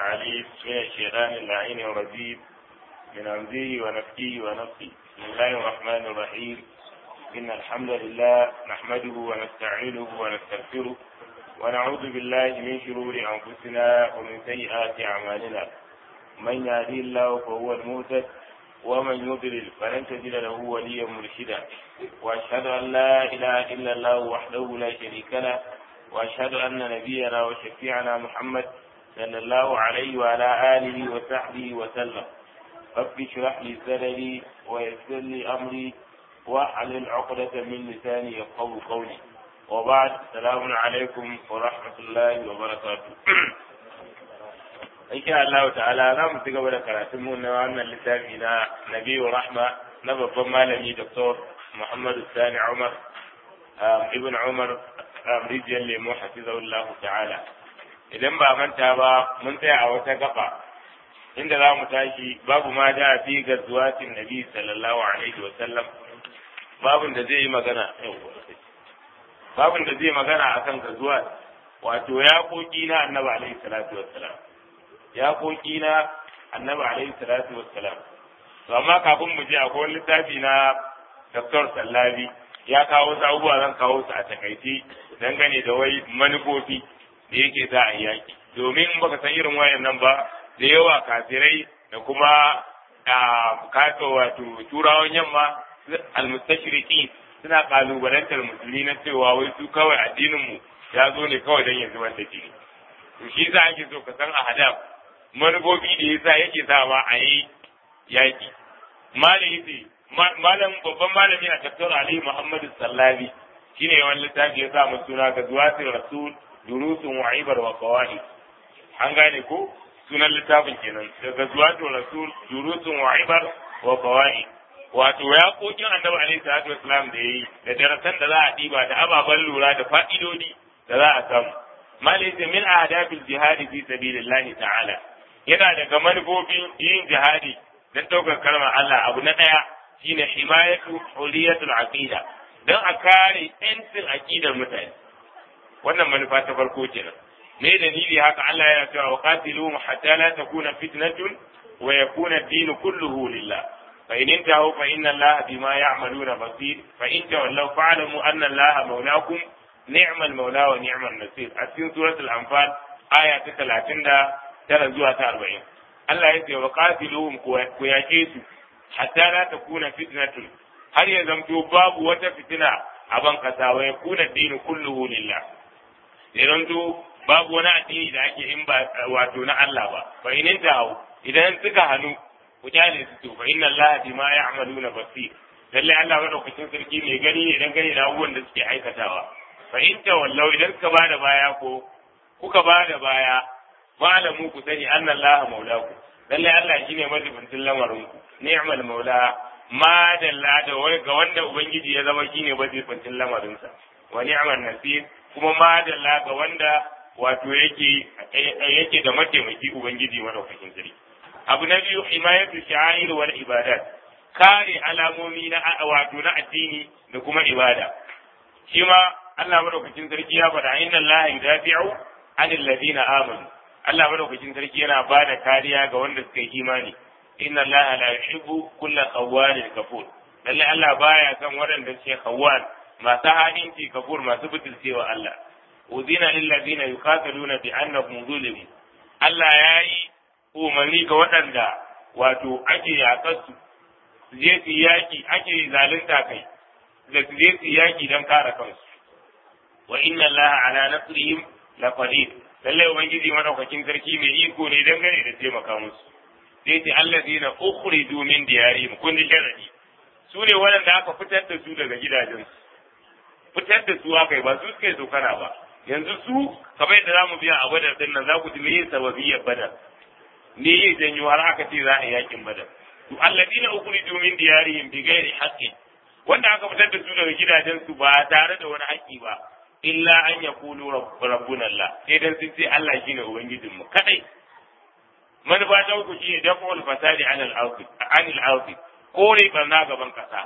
العليم من الشيطان اللعين الرجيم من همزه ونفكه ونفسه بسم الله الرحمن الرحيم إن الحمد لله نحمده ونستعينه ونستغفره ونعوذ بالله من شرور أنفسنا ومن سيئات أعمالنا من يهدي الله فهو المهتد ومن يضلل فلن تجد له وليا مرشدا واشهد ان لا اله الا الله وحده لا شريك له واشهد ان نبينا وشفيعنا محمد صلى الله عليه وعلى اله وصحبه وسلم رب اشرح لي صدري ويسر لي امري واحلل عقدة من لساني يفقهوا قولي وبعد السلام عليكم ورحمة الله وبركاته insha Allah ta'ala za mu ci gaba da karatun mu na wannan littafi na Nabiyu Rahma na babban malami Dr. Muhammad Sani Umar Ibn Umar Rijiyar Lemo Hafizahullah ta'ala idan ba manta ba mun tsaya a wata gaba inda za mu tashi babu ma da fi gazuwatin Nabi sallallahu alaihi wa sallam babun da zai yi magana babun da zai magana akan gazuwa wato ya koki na Annabi alaihi salatu wassalam ya koki na annabi alaihi salatu wassalam to amma kafin mu je akwai wani littafi na Dr. Sallabi ya kawo wasu abubuwa zan kawo su a takaice dangane da wai manufofi da yake za a yaki domin in baka san irin wayan nan ba da yawa kafirai da kuma kasa wato turawan yamma almustashriqi suna kalubalantar musulmi na cewa wai su kawai addinin mu ya zo ne kawai don ya zubar da jini to shi za ake so ka san a hadaf manufofi da yasa yake sa ma a yi yaƙi. Malami malam babban malami a tafsir Ali Muhammadu Sallabi shine yawan littafi ya sa mu suna ga zuwatin rasul durusun wa'ibar wa qawaid. An gane ko sunan littafin kenan daga zuwatin rasul durusun wa'ibar wa qawaid. Wato ya kokin annabi alaihi salatu wasalam da yayi da darasan da za a diba da ababen lura da fa'idodi da za a samu. Malai min ahdabil jihadi fi sabilillahi ta'ala. yana daga manufofin yin jihadi don ɗaukar kalmar Allah abu na ɗaya shine himayatu huliyatul aqida don a kare yancin aqidar mutane wannan manufa ta farko kenan me dalili haka Allah yana cewa wa qatiluhum hatta la takuna fitnatun wa yakuna ad-din kulluhu lillah fa in intahu fa inna Allah bima ya'maluna basir fa in tawallaw fa'lamu anna Allah mawlakum ni'mal mawla wa ni'mal nasir a cikin suratul anfal aya ta 30 tara zuwa ta arba'in Allah ya ce wa qatiluhum ku yaƙe su hatta la takuna fitnatun har ya zamto babu wata fitina a ban kasa wa yakuna dinu kulluhu lillah ya zamto babu wani addini da ake in ba wato na Allah ba fa in tahu idan suka hannu ku kyale su to fa inna Allah bima ya'maluna basir lalle Allah madaukakin sarki mai gani ne dan gani da abubuwan da suke aikatawa fa in tawallau idan suka bada baya ko kuka bada baya malamu ku sani anna Allah maulaku lalle Allah shine majibincin lamarin ku ni'mal maula ma dalla da wai ga wanda ubangiji ya zama shine majibincin lamarin sa wa ni'mal nasir kuma ma dalla ga wanda wato yake yake da mataimaki ubangiji madaukakin sarki abu na biyu himayatu sha'air wal ibadat kare alamomi na wato na addini da kuma ibada shi ma Allah madaukakin sarki ya faɗa inna Allah yudafi'u anil ladina amanu Allah madaukakin sarki yana ba da kariya ga wanda suka yi imani inna Allah la yuhibbu kulla khawwanin kafur lalle Allah baya kan waɗanda suke khawwan masu hadinci kafur masu butulcewa Allah uzina lil ladina yuqatiluna bi annahum zulimu Allah yayi umarni ga waɗanda wato ake yaƙar su su je su yaki ake zalunta kai da su je su yaki don kare kansu wa inna Allah ala nasrihim laqadir lallai ubangiji madaukakin sarki mai iko ne dangane da taimaka musu sai ce allazina ukhriju min diyarihim kun ji sharadi su ne waɗanda aka fitar da su daga gidajensu fitar da su aka yi ba su suka yi tsokana ba yanzu su kamar yadda zamu biya a badar din nan za ku ji me yin sababiyyar badar me yin janyo har aka ce za a yi yakin badar to allazina ukhriju min diyarihim bi ghairi haqqin wanda aka fitar da su daga gidajensu ba tare da wani haƙƙi ba illa an ya kulu rabbuna Allah sai dan sun ce Allah shine ubangijin mu kadai manufa ta uku shine dafa'ul fasadi anil ardi anil ardi kore barna gaban kasa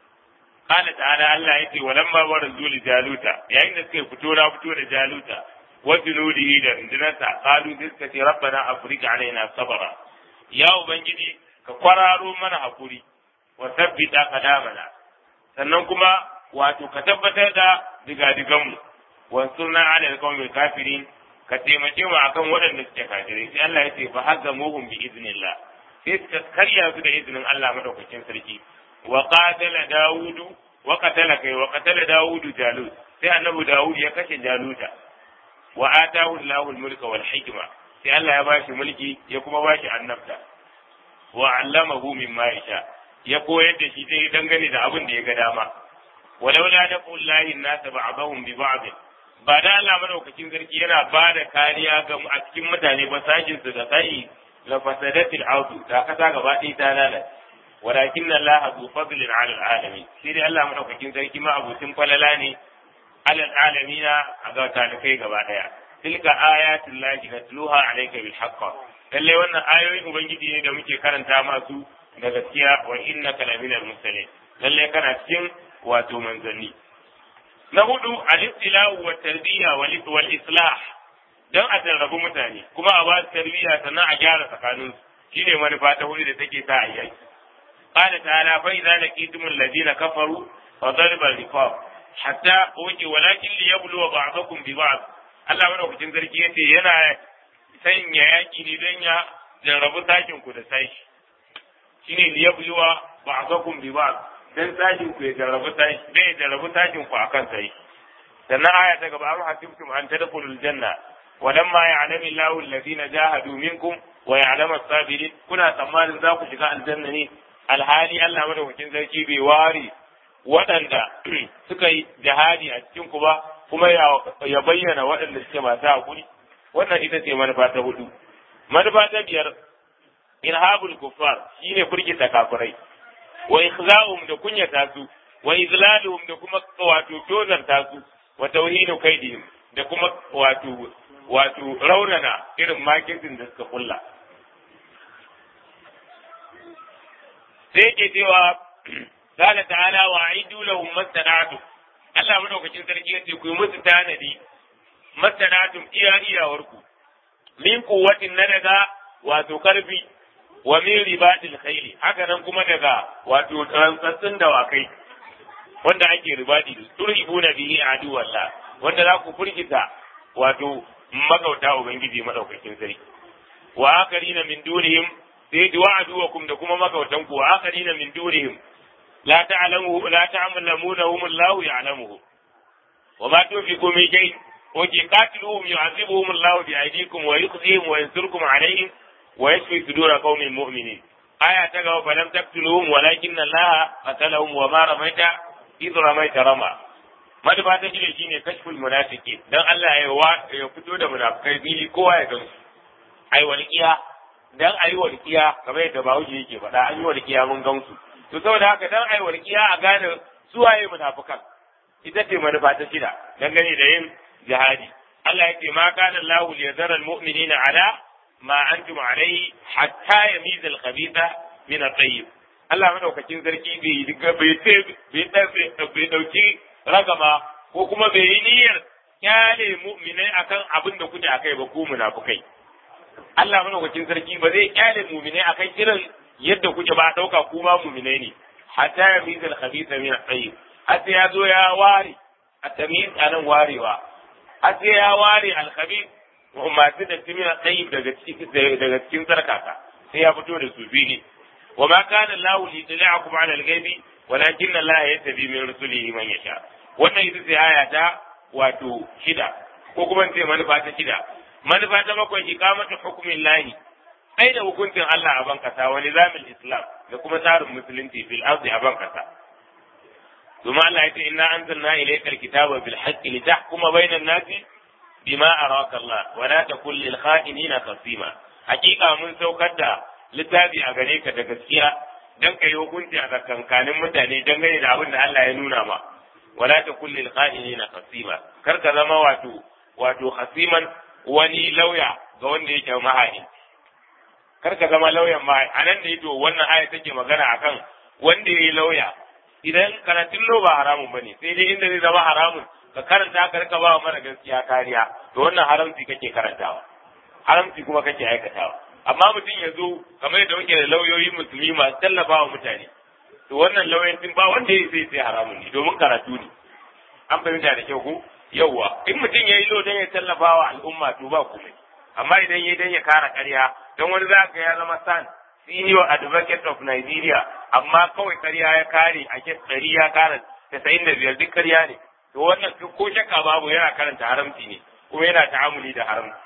qala ta'ala Allah yace walamma barazu li jaluta yayin da suka fito na fito da jaluta wa junudihi da rundunarsa qalu sai suka ce rabbana afrika alaina sabara ya ubangiji ka kwararo mana hakuri wa sabbita qadamana sannan kuma wato ka tabbatar da digadiganmu wa sunna ala alqawmi kafirin ka taimake mu akan waɗanda suke kafirai sai Allah ya ce fa hazzamuhum bi iznillah sai suka karya su da izinin Allah madaukakin sarki wa qatala daudu wa qatala kai wa qatala daudu jalut sai annabi daud ya kashe jaluta wa atahu Allahu al-mulka wal hikma sai Allah ya bashi mulki ya kuma bashi annabta wa 'allamahu mimma yasha ya koyar da shi dai dangane da abin da ya ga dama walaula da kullahi nas ba'dahum bi ba'd ba da Allah madaukakin sarki yana ba da kariya ga a cikin mutane ba sashin su da sai la fasadatil ardu ta kasa gaba ɗaya ta lalace walakin Allah zu fadlin 'ala alamin shi dai Allah madaukakin sarki ma abutin falala ne 'ala alamina a ga talikai gaba ɗaya tilka ayatul lahi natluha 'alayka bil haqq lalle wannan ayoyin ubangiji ne da muke karanta masu da gaskiya wa innaka laminal mursalin lalle kana cikin wato manzanni na hudu al-istilahu wa tarbiyya wal islah dan a tarrabu mutane kuma a ba su tarbiyya sannan a gyara tsakanin su shine manufa ta hudu da take sa a yi qala ta'ala fa idza laqitum alladhina kafaru fa darba al-riqab hatta uji walakin liyabluwa ba'dakum bi ba'd Allah madaukakin sarki yace yana sanya yaki ne don ya jarrabu sakin ku da sashi shine liyabluwa ba'dakum bi ba'd dan sashin ku ya jarrabu sashi dan ya jarrabu sashin ku akan sai sannan aya ta gaba am hasibtum an tadkhulul janna walamma ya'lamu Allahu alladhina jahadu minkum wa ya'lamu as-sabirin kuna tsammanin za ku shiga aljanna ne alhali Allah madaukakin sarki bai ware waɗanda suka yi jihadi a cikin ku ba kuma ya bayyana waɗanda suke masu hakuri wannan ita ce manufa ta hudu manufa ta biyar irhabul kuffar shine furgita kafirai wa ikhza'um da kunyata su wa izlaluhum da kuma wato tozarta su wa tauhinu kaidihim da kuma wato wato raunana irin makirkin da suka kulla sai yake cewa qala ta'ala wa aidu lahum mastana'tu Allah madaukakin sarki yace ku yi musu tanadi mastana'tum iya iyawarku min quwwatin na daga wato karfi wa min ribatil khayli haka nan kuma daga wato rantsatsun dawakai wanda ake ribadi da turhibuna bihi adu wallah wanda za ku furgita wato magauta ubangiji madaukakin sarki wa akarina min dunihim sai duwa aduwakum da kuma magautan ku wa akarina min dunihim la ta'lamu la ta'lamunahum Allah ya'lamuhu wa ma tunfiqu min shay'in wa qatiluhum yu'adhibuhum Allah bi aydikum wa yukhzihim wa yansurkum alayhim wa yashfi sudura qaumin mu'minin aya ta gaba falam taqtuluhum walakin Allah qatalahum wa ma ramaita idh ramaita rama maduba ta shine shine kashful munafiqin dan Allah ya ya fito da munafikai bili kowa ya gansu ai walqiya dan ayi walqiya kamar yadda Bahaushe yake faɗa an yi walqiya mun gansu to saboda haka dan ayi walqiya a gane su waye munafikan ita ce manufa ta shida dangane da yin jihadi Allah ya ce ma kana Allahu liyadhara almu'minina ala ma antum alayhi hatta yamiza al-khabitha min at-tayyib Allah madaukakin sarki bai bai bai dauki ragama ko kuma bai yi niyyar kyale mu'minai akan abin da kuke akai ba ku munafukai Allah madaukakin sarki ba zai kyale mu'minai akan irin yadda kuke ba dauka ku ma mu'minai ne hatta yamiza al-khabitha min at-tayyib hatta ya zo ya ware at-tamyiz anan warewa hatta ya ware al-khabith masu da timin at-tayyib daga cikin daga cikin sarkaka sai ya fito da su fili wa ma kana Allahu li yudli'akum 'ala al-ghaibi walakin Allah yattabi min rusulihi man yasha wannan ita ce aya ta wato shida ko kuma ce manufa ta shida manufa ta bakwai iqamatu hukmin lahi ai da hukuncin Allah a bankasa wa nizamin islam da kuma tsarin musulunci fil ardi a bankasa kuma Allah ya ce inna anzalna ilayka alkitaba bil haqqi litahkuma bainan nasi bima araka Allah wa la takul lil kha'inina qasima hakika mun saukar da littafi a gare ka da gaskiya dan kai hukunci a tsakankanin mutane dangane da abin da Allah ya nuna ma wala ta kullil qa'ilina qasima kar ka zama wato wato khasiman wani lauya ga wanda yake mahani kar ka zama lauyan ma anan ne to wannan aya take magana akan wanda yayi lauya idan karatun lo ba haramun bane sai dai inda zai zama haramun ka karanta ka rika ba mara gaskiya kariya to wannan haramci kake karantawa haramci kuma kake aikatawa amma mutum ya zo kamar yadda muke da lauyoyi musulmi masu tallafa wa mutane to wannan lauyancin ba wanda ya sai sai haramun ne domin karatu ne an fahimta da kyau ko yawwa in mutum ya yi lo don ya tallafa wa al'umma to ba komai amma idan ya dan ya kara ƙarya don wani za ka ya zama san senior advocate of Nigeria amma kawai ƙarya ya kare a kes ɗari ya kara tasa'in da biyar duk ƙarya ne to wannan ko shakka babu yana karanta haramci ne kuma yana ta'amuli da haramci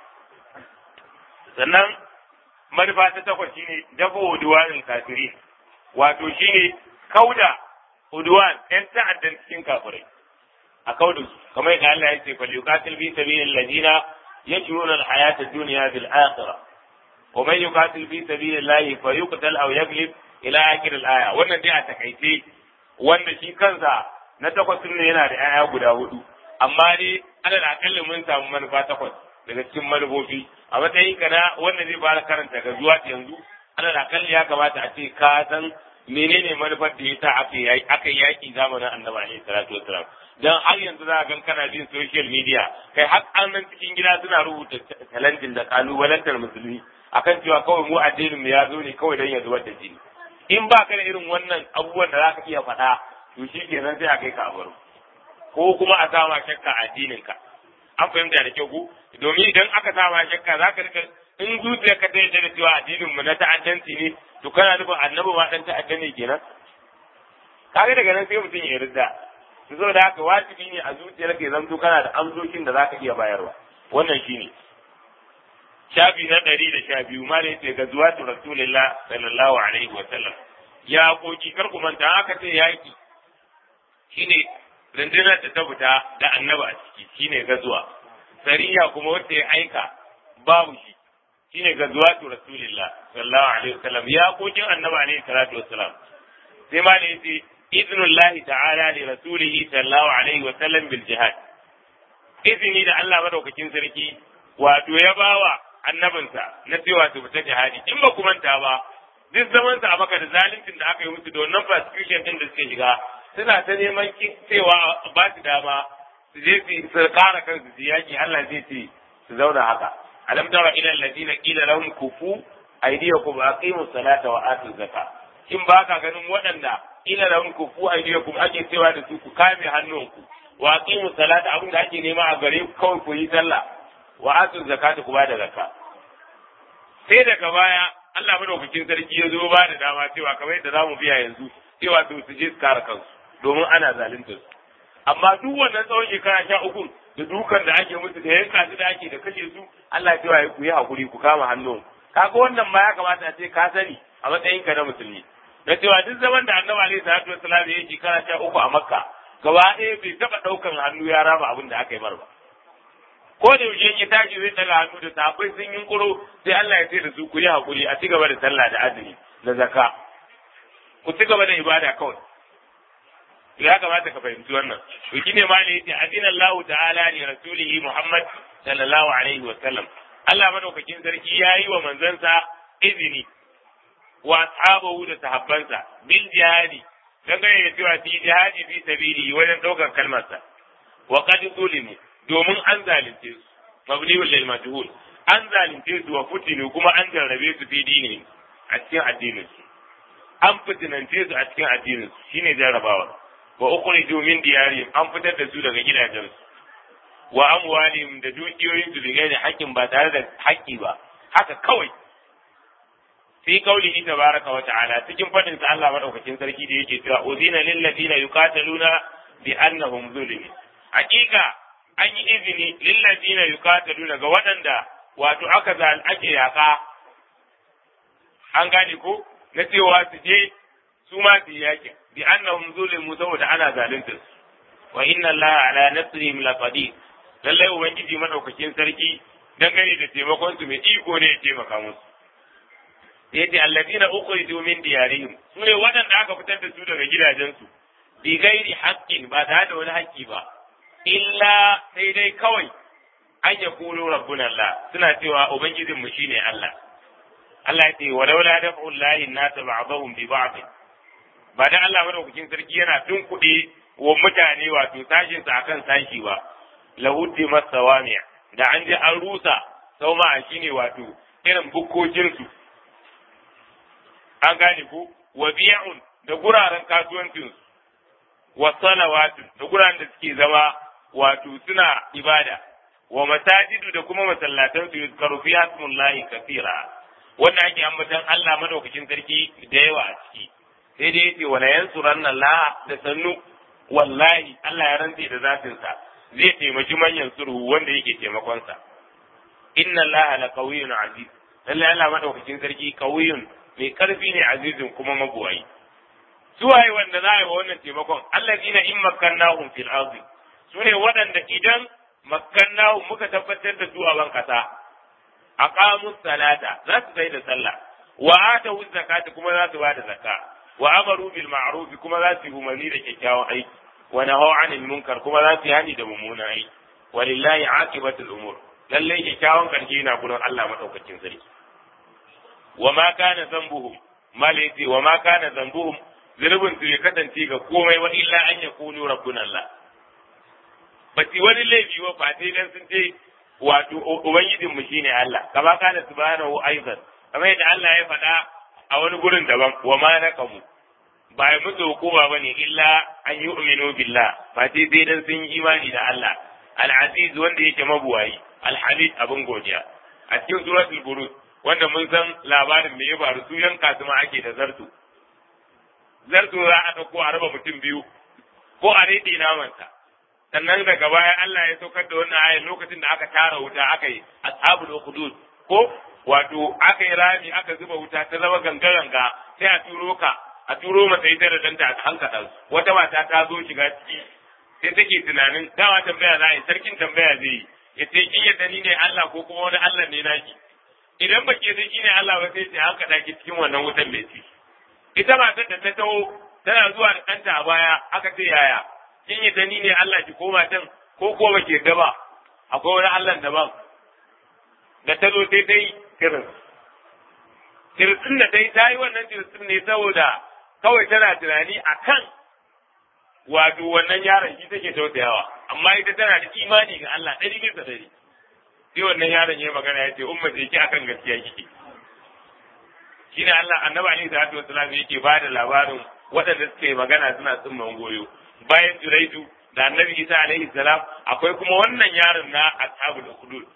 sannan manufa ta takwas shine dafa uduwanin kafirin wato shine kauda uduwan ɗan ta'addan cikin kafirai a kauda su kamar yadda Allah ya ce fal yuqatil fi sabilil ladina yajruna al-hayata ad-dunya bil akhirah wa man yuqatil fi sabilillahi fayuqtal aw yaglib ila akhir al-aya wannan dai a takaice wanda shi kansa na takwas ne yana da 'ya'ya guda hudu amma dai alal akalli mun samu manufa takwas daga cikin manufofi a matsayin ka na wanda zai fara karanta ga zuwa yanzu alal akalli ya kamata a ce ka san menene manufar da yasa aka yi aka yi yaki zamanin annabi alaihi salatu wassalam dan har yanzu za ka kana bin social media kai har an nan cikin gida suna rubuta talentin da kalubalantar musulmi akan cewa kawai mu addinin mu ya zo ne kawai dan ya zubar da jini in ba ka da irin wannan abubuwan da za ka iya faɗa to shi kenan sai a kai ka a baro ko kuma a sama shakka a addinin ka an fahimta da kyau ko domin idan aka sama shakka za ka rika in zuciya ka tsaye da cewa addinin mu na ta'addanci ne to kana nufin annabi ma dan ta'addan ne kenan kaga daga nan sai mutum ya yarda to saboda haka wajibi ne a zuciyar ka zanto kana da amsoshin da zaka iya bayarwa wannan shine shafi na ɗari da sha biyu ma da yace ga zuwa rasulullah sallallahu alaihi wa sallam ya koki kar ku manta aka ce yaki shine rundunar da ta fita da annaba a ciki shine gazuwa sariya kuma wacce ya aika babu shi shine gazuwa tu rasulillah sallallahu alaihi wasallam ya kokin annaba alaihi salatu wassalam sai ma ne yace idnullahi ta'ala li rasulihi sallallahu alaihi wasallam bil jihad izini da Allah madaukakin sarki wato ya bawa annabinsa na cewa su fita jihadi in ba ku manta ba duk zaman sa a maka da zaluncin da aka yi musu da wannan persecution din da suke shiga suna ta neman cewa ba su dama su je su kara kansu su yaki Allah zai ce su zauna haka alam tara ila alladina qila lahum kufu aydiyakum aqimu salata wa atu zakka in ba ka ganin waɗanda ila lahum kufu aydiyakum ake cewa da su ku kame hannunku wa aqimu salata abin da ake nema a gare ku kawai ku yi sallah wa atu zakata ku ba da zakka sai daga baya Allah madaukakin sarki ya zo ba da dama cewa kamar yadda zamu biya yanzu cewa to su je su kare kansu domin ana zalunta su amma duk wannan tsawon shekara sha uku da dukan da ake musu da yanka su da ake da kashe su Allah cewa ku yi hakuri ku kama hannun kaga wannan ma ya kamata a ce ka sani a matsayin ka na musulmi da cewa duk zaman da annabi alaihi salatu wassalam ya shekara sha uku a makka gaba ɗaya bai taɓa ɗaukan hannu ya raba abin da aka yi mar ba ko da yaushe ya tashi zai daga hannu da sahabbai sun yi kuro sai Allah ya ce da su ku yi hakuri a ci gaba da sallah da azumi da zakka ku ci gaba da ibada kawai ya kamata ka fahimci wannan to shine ma ne yace adina Allah ta'ala li rasulihi Muhammad sallallahu alaihi wa sallam Allah madaukakin sarki yayi wa manzansa izini wa ashabahu da sahabbansa bil jihadi dangane da cewa fi jihadi fi sabili wajen daukar kalmarsa wa qad zulimu domin an zalunce su mabniul lil majhul an zalunce su wa futinu kuma an jarrabe su fi dini a cikin addinin su an fitinance su a cikin addinin su shine jarrabawa wa ukhriju min diyarihim an fitar da su daga gidajensu wa amwalihim da dukiyoyin su bigai da haƙƙin ba tare da haƙƙi ba haka kawai fi qaulihi tabaraka wa ta'ala cikin fadin sa Allah madaukakin sarki da yake cewa uzina lil ladina yuqataluna bi annahum zulimin hakika an yi izini lil ladina yuqataluna ga waɗanda wato aka zal ake yaka an gane ko na cewa su je su ma su yaƙi bi annahum zulimu saboda ana zalunta su wa inna allaha ala nasrihim laqadir lallai ubangiji madaukakin sarki dangane da taimakon su mai iko ne ya taimaka musu yace alladina ukhriju min diyarihim sune waɗanda aka fitar da su daga gidajensu bi gairi haqqin ba tare da wani haƙƙi ba illa sai dai kawai an ya kulu rabbuna Allah suna cewa ubangijin mu shine Allah Allah ya ce walaula daf'u llahi an-nas ba'dahum bi ba'd ba dan Allah madaukakin sarki yana tunkuɗe wa mutane wato sashin sa akan sashi ba lahuddi masawamiya da an ji an rusa sau ma shine wato irin bukkokin su an gane ku wa biya'un da guraren kasuwancin su wa salawatun da guraren da suke zama wato suna ibada wa masajidu da kuma masallatan su yuzkaru fi hasmullahi kathira wanda ake ambatan Allah madaukakin sarki da yawa a ciki sai dai yace wala yansuranna Allah da sannu wallahi Allah ya rantse da zatin sa zai taimaki manyan sulhu wanda yake taimakon sa inna Allah la qawiyyun aziz lalle Allah madaukakin sarki qawiyyun mai karfi ne azizun kuma mabuwayi su waye wanda za a yi wa wannan taimakon allazina in makkannahum fil ardi su ne waɗanda idan makkannahu muka tabbatar da su a ban kasa aqamu salata za su kai da sallah wa atu zakata kuma za su bada zakka wa amaru bil ma'ruf kuma za su yi umarni da kyakkyawan aiki wa nahaw anil munkar kuma za su yi hani da mummunan aiki walillahi aqibatul umur lalle kyakkyawan karshe na gurin Allah madaukakin sarki wa ma kana zambuhum malaiti wa ma kana zambuhum zunubin su ya kasance ga komai wa illa an yakunu rabbuna Allah ba ci wani laifi wa fa sai dan sun ce wato ubangijin mu shine Allah kama kana subhanahu aidan kamar yadda Allah ya faɗa a wani gurin daban wa ma naqamu ba ya musu hukuma bane illa an yu'minu billah ba sai sai dan sun yi imani da Allah al-aziz wanda yake mabuwayi al-hamid abin godiya a cikin suratul buruj wanda mun san labarin da ya faru su yanka su ma ake da zartu zartu za a ɗauko a raba mutum biyu ko a rede namansa sannan daga baya Allah ya saukar da wannan ayar lokacin da aka tara wuta aka yi ashabul ukhdud ko wato aka yi rami aka zuba wuta ta zama ganga-ganga sai a turo ka a turo mata ita da danta a hankata wata mata ta zo shiga ciki sai take tunanin dama tambaya za a yi sarkin tambaya zai yi ya ce kin yadda ni ne Allah ko kuma wani Allah ne naki idan ba ke shi ne Allah ba sai ta hankata ki cikin wannan wutan mai ci ita matar da ta taho tana zuwa da ɗanta a baya aka ce yaya kin yadda ni ne Allah ki koma can ko ko ba ke ba akwai wani Allah daban da ta zo sai ta yi kirin kirtsin da ta yi ta yi wannan kirtsin ne saboda kawai tana tunani a kan wato wannan yaron shi take tausayawa amma ita tana da imani ga Allah ɗari bisa ɗari sai wannan yaron ya magana ya ce umma ce ki akan gaskiya kike shine Allah annabi alaihi salatu wasallam yake ba da labarin waɗanda suke magana suna tsimman goyo bayan Juraidu da annabi Isa alaihi salam akwai kuma wannan yaron na ashabul hudud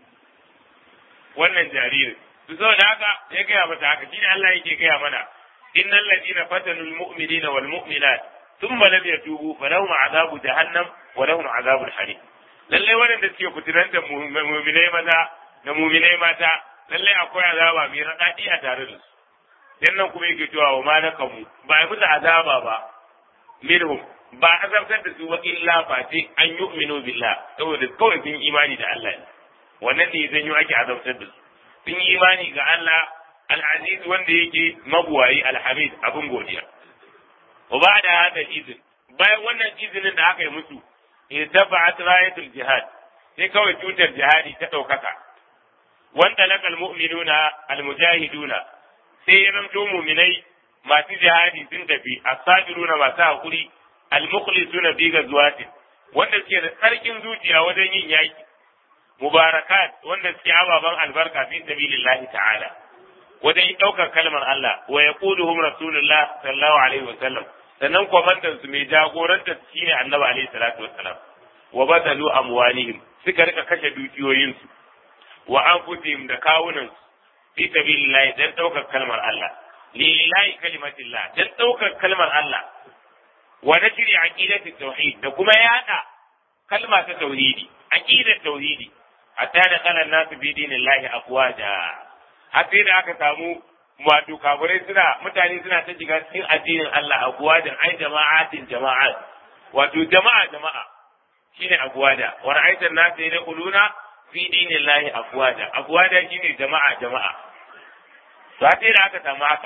wannan jaririn su saboda haka ya gaya mata haka shine Allah yake gaya mana innal ladina fatanul mu'minina wal mu'minat thumma lam yatubu falahum azabu jahannam wa lahum azabul harim lalle waɗanda suke fitinan da mu'minai maza da mu'minai mata lalle akwai azaba mai raɗaɗi a tare da su dan nan kuma yake cewa wa ma nakamu ba yi musu azaba ba minhum ba azabtar da su ba illa fati an yu'minu billah saboda kawai sun imani da Allah ne wannan ne zan yi ake azabtar da su sun yi imani ga Allah al-aziz wanda yake mabuwayi alhamid abin godiya wa ba da hada izin bayan wannan izinin da aka yi musu irtafa'at rayatul jihad sai kawai tutar jihadi ta ɗaukaka wanda lakal mu'minuna almujahiduna sai ya zanto mu'minai masu jihadi sun tafi as-sabiruna masu hakuri al-mukhlisuna fi ghazwatin wanda suke da tsarkin zuciya wajen yin yaki mubarakat wanda suke ababan albarka fi sabilillahi ta'ala wajen ɗaukar kalmar Allah wa yaquluhum rasulullah sallallahu alaihi wa sallam sannan kwamandan su mai jagoranta shine annabi alaihi salatu wassalam wa badalu amwalihim suka rika kashe dukiyoyin su wa anfusihim da kawunan su fi sabilillah dan ɗaukar kalmar Allah lillahi kalimatillah dan ɗaukar kalmar Allah wa nashri aqidati tauhid da kuma yada kalma ta tauhidi aqidat tauhidi hatta da kalan nasu bi dinillahi afwaja har sai da aka samu wato kafirai suna mutane suna ta shiga cikin addinin Allah afwajan ai jama'atin jama'at wato jama'a jama'a shine afwaja wa ra'aita an-nasa yadkhuluna fi dinillahi afwaja afwaja shine jama'a jama'a to sai da aka samu haka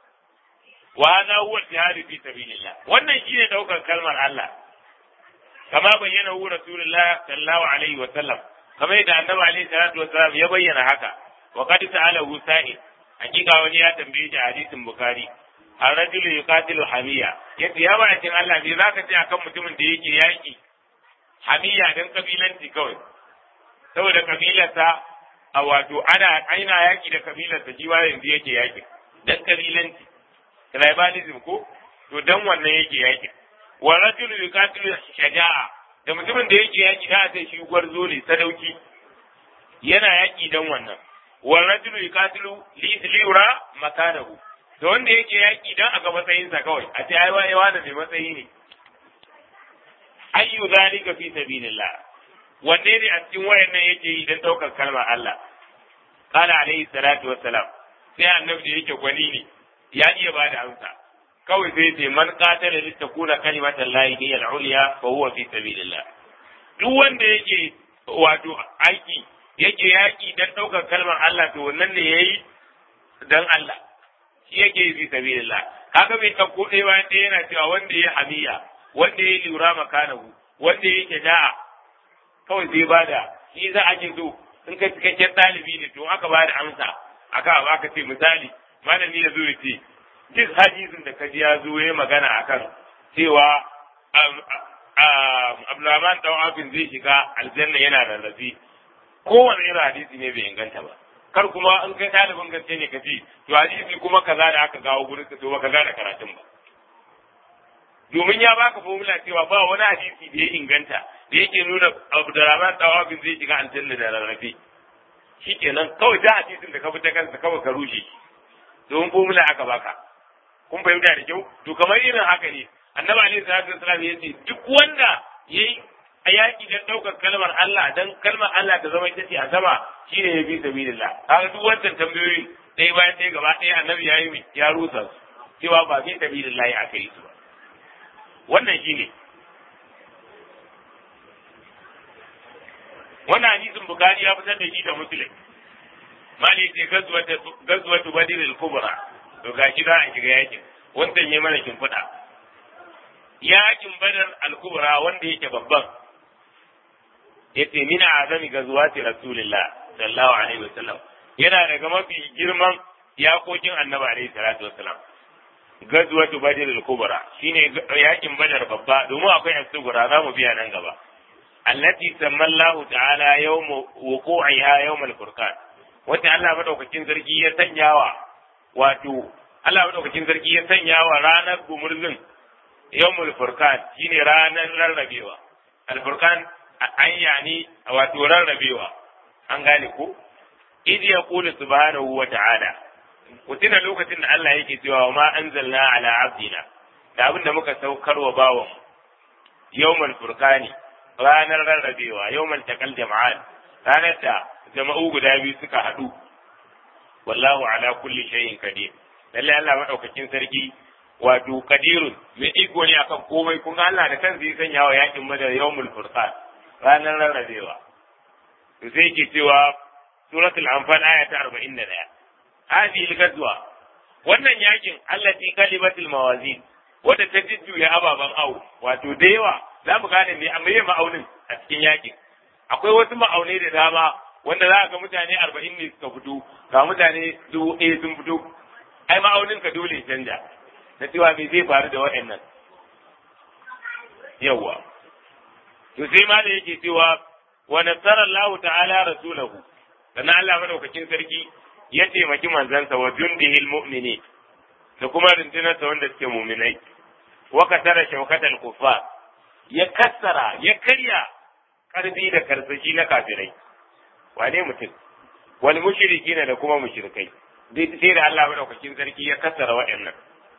wa hadha huwa al-jihad fi sabilillah wannan shine daukar kalmar Allah kama bayyana hu rasulullah sallallahu alaihi wa sallam kamar yadda annabi alaihi salatu wa sallam ya bayyana haka wa qad ta'ala hu sa'il hakika wani ya tambaye shi hadisin bukhari ar-rajulu yuqatilu hamiya yace ya ba cin Allah me zaka ce akan mutumin da yake yaki hamiya dan kabilanci kawai saboda kabilarsa a wato ana aina yaki da kabilarsa shi ma yanzu yake yaki dan kabilanci tribalism ko to dan wannan yake yaki wa rajulu yuqatilu shaja'a da mutumin da yake yaki da sai shi gwarzo ne sadauki yana yaki dan wannan wa rajulu yuqatilu li yura makanahu da wanda yake yaki dan a ga matsayinsa kawai a ce ai wai wani mai matsayi ne ayyu zalika fi sabilillah wanne ne a cikin wayannan yake yi dan daukar kalmar Allah qala alaihi salatu wassalam sai annabi da yake gwani ne ya iya bada amsa kawai sai ce man qatala li takuna kalimatan lahi hiya al-ulya fa huwa fi sabilillah duk wanda yake wato aiki yake yaki dan daukar kalmar Allah to wannan ne yayi dan Allah shi yake yi fi sabilillah kaga bai ɗauko ɗaya bayan ɗaya yana cewa wanda ya hamiya wanda ya lura makanahu wanda ya shaja'a kawai sai bada shi za a ce so in ka cikakken ɗalibi ne to aka bada amsa aka ba aka ce misali malami ya zo ya ce duk hadisin da kaji ya zo ya magana akan cewa Abdulrahman dan Afin zai shiga aljanna yana rarrafe kowane irin hadisi ne bai inganta ba kar kuma in kai ɗalibin gaske ne ka ce to hadisi kuma kaza da aka gawo gurin ka to ba kaza da karatun ba domin ya baka formula cewa ba wani hadisi da ya inganta da yake nuna Abdurrahman tawafin zai shiga aljanna da rarrafe shikenan kawai da hadisin da ka bi ta kansa kawai ka rushe domin formula aka baka kun fahimta da kyau to kamar irin haka ne annabi alaihi salatu wasallam ya ce duk wanda yayi a yaƙi don ɗaukar kalmar Allah don kalmar Allah ta zama ita ce a sama shi ne ya fi sabilillah kaga duk wancan tambayoyin ɗaya bayan ɗaya gaba ɗaya annabi ya yi ya rusa su cewa ba fi sabilillah ya aka yi su ba wannan shi ne wannan hadisin bukari ya fitar da shi da muslim mali ce gazwatu badr al-kubra to gashi za a shiga yakin wannan ya mana kimfida yakin badar al-kubra wanda yake babban yace min azami gazwati rasulillah sallallahu alaihi wasallam yana daga mafi girman yakokin annabi alaihi salatu wasallam gazwatu badr al-kubra shine yakin badar babba domin akwai as-sughra za mu biya nan gaba allati sammallahu ta'ala yawm wuqu'iha yawm al-furqan wata Allah madaukakin sarki ya sanyawa wato Allah madaukakin sarki ya sanyawa ranar gumurzin yawmul furqan shine ranar rarrabewa al-furqan an yani wato rarrabewa an gane ko idh yaqulu subhanahu wa ta'ala kutina lokacin da Allah yake cewa ma anzalna ala abdina da abin da muka saukar wa bawan yawmal furqani ranar rarrabewa yawmal taqal jama'an ranar da jama'u guda biyu suka haɗu wallahu ala kulli shay'in qadir lalle Allah madaukakin sarki wato qadirun mai iko ne akan komai kun Allah da kansa ya sanya wa yakin madar yawmul furqan ranar rarrabewa to sai yake cewa suratul anfal aya ta 41 hadhihi al-ghazwa wannan yakin allati kalimatul mawazin wadda ta jujjuya ababen awo wato da yawa za mu gane me amma ma'aunin a cikin yakin akwai wasu ma'aunai da dama wanda za ga mutane arba'in ne suka fito ga mutane dubu ɗaya sun fito ai ma'aunin ka dole canja na cewa me zai faru da waɗannan yawwa to sai ma da yake cewa wa nasara Allah ta'ala rasulahu sannan Allah madaukakin sarki ya taimaki manzansa wa jundihil mu'mini da kuma rundunarsa wanda suke mu'minai wa kasara shaukatal kuffar ya kassara ya karya karfi da karsashi na kafirai wane mutum wal mushrikina da kuma mushrikai dai sai da Allah madaukakin sarki ya kassara waɗannan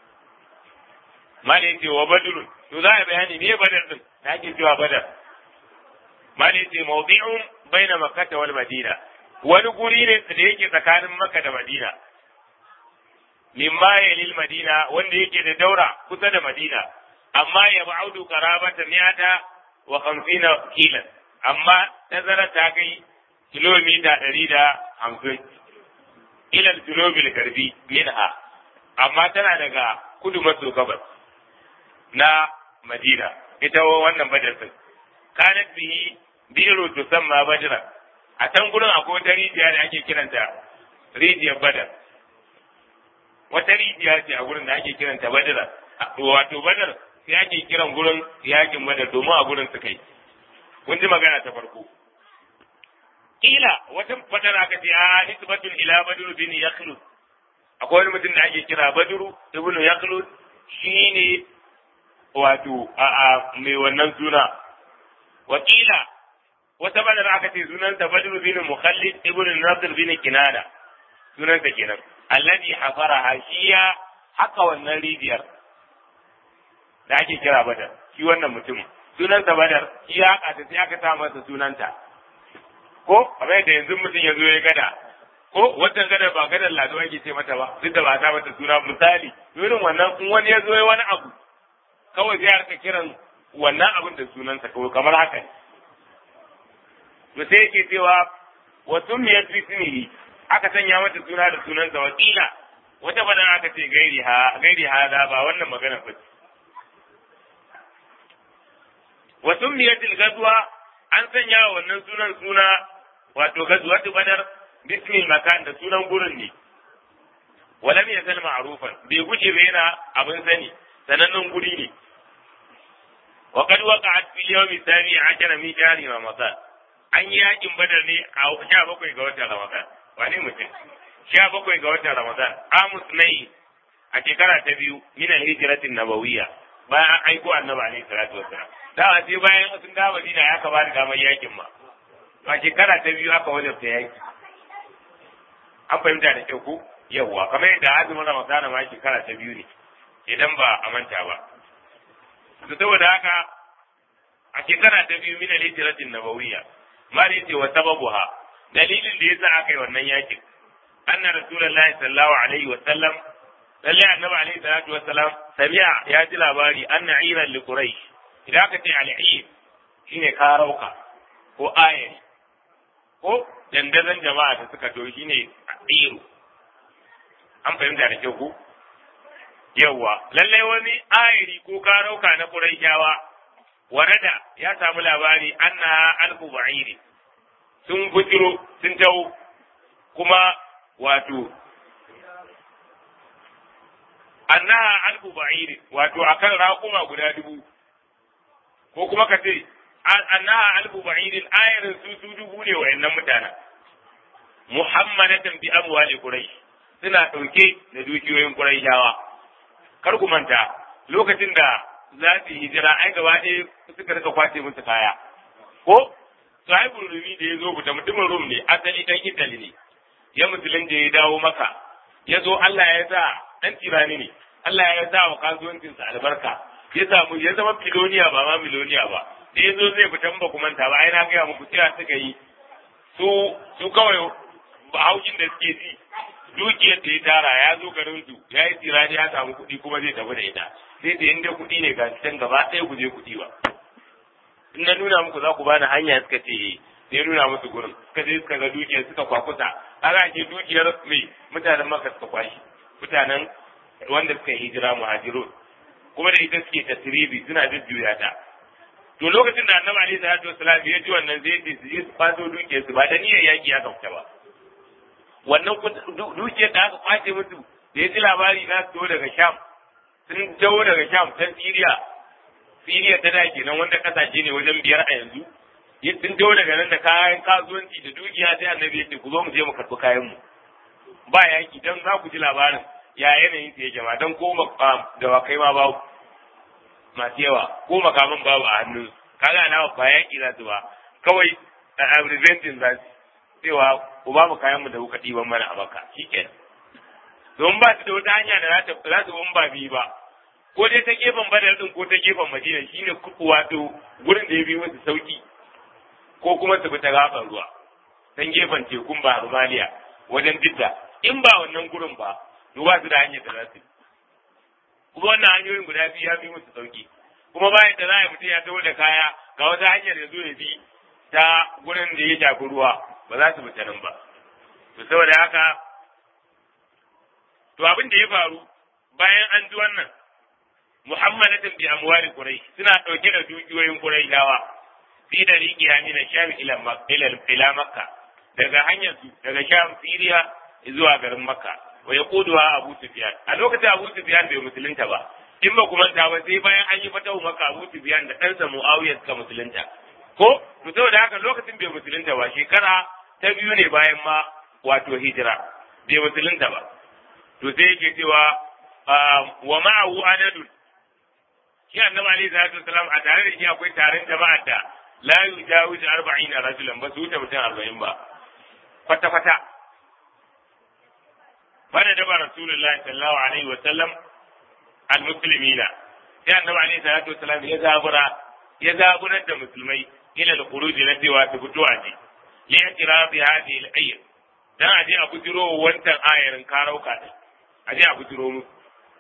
mali yace wa badrun to za a bayani ne badar din da ake cewa badar mali yace mawdi'un baina makkah wal madina wani guri ne da yake tsakanin makka da madina mimma yalil madina wanda yake da daura kusa da madina amma ya ba'udu qarabata mi'ata wa khamsina kilan amma tazara ta kai kilomita ɗari da hamsin ilal junubil karbi minha amma tana daga kudu maso gabas na madina ita wannan badar din kanat bihi biru tusamma badra a can gurin akwai wata rijiya da ake kiranta rijiyar badar wata rijiya ce a gurin da ake kiranta badara wato badar sai ake kiran gurin yakin badar domin a gurin su kai kun ji magana ta farko kila wata fadar aka ce a nisbatun ila badru bin yakhlud akwai wani mutum da ake kira badru ibnu yakhlud shine wato a a mai wannan suna wakila wata badar aka ce sunanta badru bin mukhallid ibnu nadir bin kinada sunanta kenan alladhi hafaraha shiya haka wannan rijiyar da ake kira badar shi wannan mutum sunanta badar shi ya haka ta sai aka sa masa sunanta ko kamar da yanzu mutum ya zo ya gada ko wata gada ba gadar lado ake ce mata ba duk da ba ta mata suna misali irin wannan in wani ya zo ya wani abu kawai sai aka kiran wannan abin da sunansa kawai kamar haka to sai yake cewa wa sumiyat bismihi aka sanya mata suna da sunansa wakila wata badan aka ce gairi ha gairi hada ba wannan magana ba wa sumiyat al-ghazwa an sanya wa wannan sunan suna wato ghazwatu badar bismil makan da sunan gurin ne walam yazal ma'rufan bai guje ba yana abin sani sanannen guri ne wa qad waqa'at fi yawmi sabi ashara min shahri ramadan an yi yakin badar ne a 17 ga watan ramadan wani mutum 17 ga watan ramadan amus nai a shekara ta biyu min al-hijratin nabawiyya bayan an aiko annabi alaihi salatu wassalam da sai bayan sun dawo Madina ya ka bada damar yakin ma a shekara ta biyu aka wajabta yaki an fahimta da kyau ko yawwa kamar yadda azumin ramadan ma shekara ta biyu ne idan ba a manta ba to saboda haka a shekara ta biyu min al-hijratin nabawiyya ma da yace wa sababuha dalilin da yasa aka yi wannan yakin anna rasulullahi sallallahu alaihi wa sallam lalle annabi alaihi salatu wa salam sami'a ya ji labari anna iran li quraish idan aka ce al'ir shine karauka ko ayari ko dandazon jama'a da suka to shine iru an fahimta da kyau ko yawwa lallai wani ayari ko karauka na quraishawa warada ya samu labari anna alfu ba'iri sun bujiro sun tawo kuma wato annaha alfu ba'iri wato akan raƙuma guda dubu ko kuma ka ce annaha alfu ba'irin ayarin su su dubu ne wayannan mutanen muhammadatan bi amwali quraish suna dauke da dukiyoyin quraishawa kar ku manta lokacin da za su yi hijira ai gaba ɗaya suka rika kwace musu kaya ko sahibul rumi da ya zo buta mutumin rum ne asali dan italy ne ya musulun da ya dawo maka ya zo Allah ya sa dan tirani ne Allah ya sa wa kasuwancinsa albarka ya samu ya zama filoniya ba ma miloniya ba da ya zo zai fita ba ku manta ba ai na gaya muku cewa suka yi su su kawai haushin da suke ji dukiyar da ya tara ya zo garin su ya yi tirani ya samu kuɗi kuma zai tafi da ita sai da inda kuɗi ne ga can gaba ɗaya ku je kuɗi ba in na nuna muku za ku bani hanya suka ce sai nuna musu gurin suka je suka ga dukiyar suka kwakuta aka ce dukiyar mai mutanen maka suka kwashi mutanen wanda suka yi hijira muhajirun kuma da ita suke tasiribi suna jujjuya ta to lokacin da annabi alaihi salatu wasalam ya ji wannan zai ce su je su kwato dukiyar su ba da niyyar yaki aka fita ba wannan dukiyar da aka kwace musu da ya ji labari na su daga sham sun taho daga sham ta siriya siriya ta da kenan wanda kasashe ne wajen biyar a yanzu sun taho daga nan da kayan kasuwanci da dukiya sai annabi ya ce ku zo mu je mu karɓi kayan mu ba yaki dan za ku ji labarin ya yanayin ta yake ma dan ko dawakai ma babu masu yawa ko makaman babu a hannun kaga na ba yaki za su ba kawai a resenting za su cewa ku ba mu kayan mu da kuka ɗiban mana a baka shikenan don ba su da wata hanya da za ta za su bin ba biyu ba ko dai ta gefen badar din ko ta gefen madina shine wato gurin da ya bi musu sauki ko kuma su bi ta gaban ruwa dan gefen tekun ba Rumaliya wajen Jidda in ba wannan gurin ba to ba su da hanyar da za su kuma wannan hanyoyin guda biyu ya bi musu sauki kuma bayan da za a mutum ya taho da kaya ga wata hanyar ya zo ya bi ta gurin da ya shafi ruwa ba za su bi ta nan ba to saboda haka to abin da ya faru bayan an ji wannan muhammadatin bi amwali quraish suna dauke da dukiyoyin quraishawa fi da riqiya min sham ila ila ila makka daga hanyar su daga sham siriya zuwa garin makka wa yaquduha Abu Sufyan a lokacin Abu Sufyan bai musulunta ba in ba kuma ta ba sai bayan an yi fatahu maka Abu Sufyan da ɗansa Muawiya suka musulunta ko to saboda haka lokacin bai musulunta ba shekara ta biyu ne bayan ma wato hijira bai musulunta ba to sai yake cewa wa ma'ahu adadun shi annabi alaihi salatu wasalam a tare da shi akwai taron jama'ar da la yujawizu arba'ina rajulan ba su wuce mutum arba'in ba kwata kwata fara da rasulullahi sallallahu alaihi wasallam al-muslimina sai annabi alaihi salatu wasalam ya zabura ya zaburar da musulmai ila al-khuruj na cewa su fito a ji li i'tirafi hadhihi al-ayat dan aje a bujiro wancan ayarin karauka din aje a bujiro musu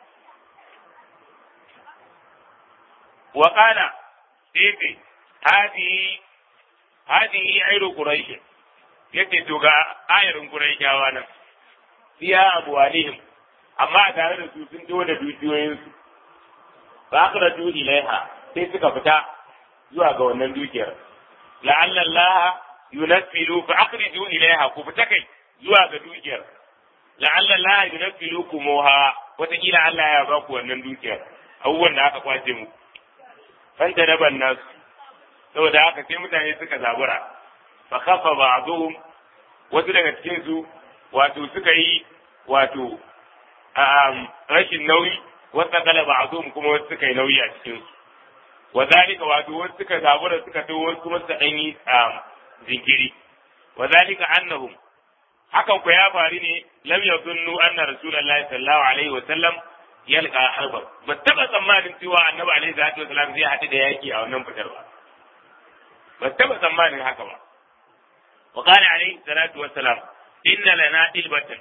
wa qala sai hadihi hadihi ayru quraish yace to ga ayarin quraishawa nan fiya abwalihim amma a tare da su sun to da dukiyoyinsu ba akhraju ilaiha sai suka fita zuwa ga wannan dukiyar la'alla Allah yunaffilu fa akhriju ilaiha ku fita kai zuwa ga dukiyar la'alla Allah yunaffilu kumuha wataƙila Allah ya ba ku wannan dukiyar abubuwan da aka kwace mu fanta daban nasu saboda haka sai mutane suka zabura fa kafa ba'dhum wasu daga cikin su wato suka yi wato rashin nauyi wata kala ba'dhum kuma wasu suka yi nauyi a cikin su wa zalika wato wasu suka zabura suka to wasu kuma suka dan yi jinkiri wa zalika annahum hakan ku ya faru ne lam yazunnu anna rasulullahi sallallahu alaihi wa sallam yalqa harba ba taba tsammanin cewa annabi alaihi salatu wasallam zai haɗu da yaki a wannan fitar ba ba taba tsammanin haka ba wa qala alaihi salatu wasalam inna lana ilbatan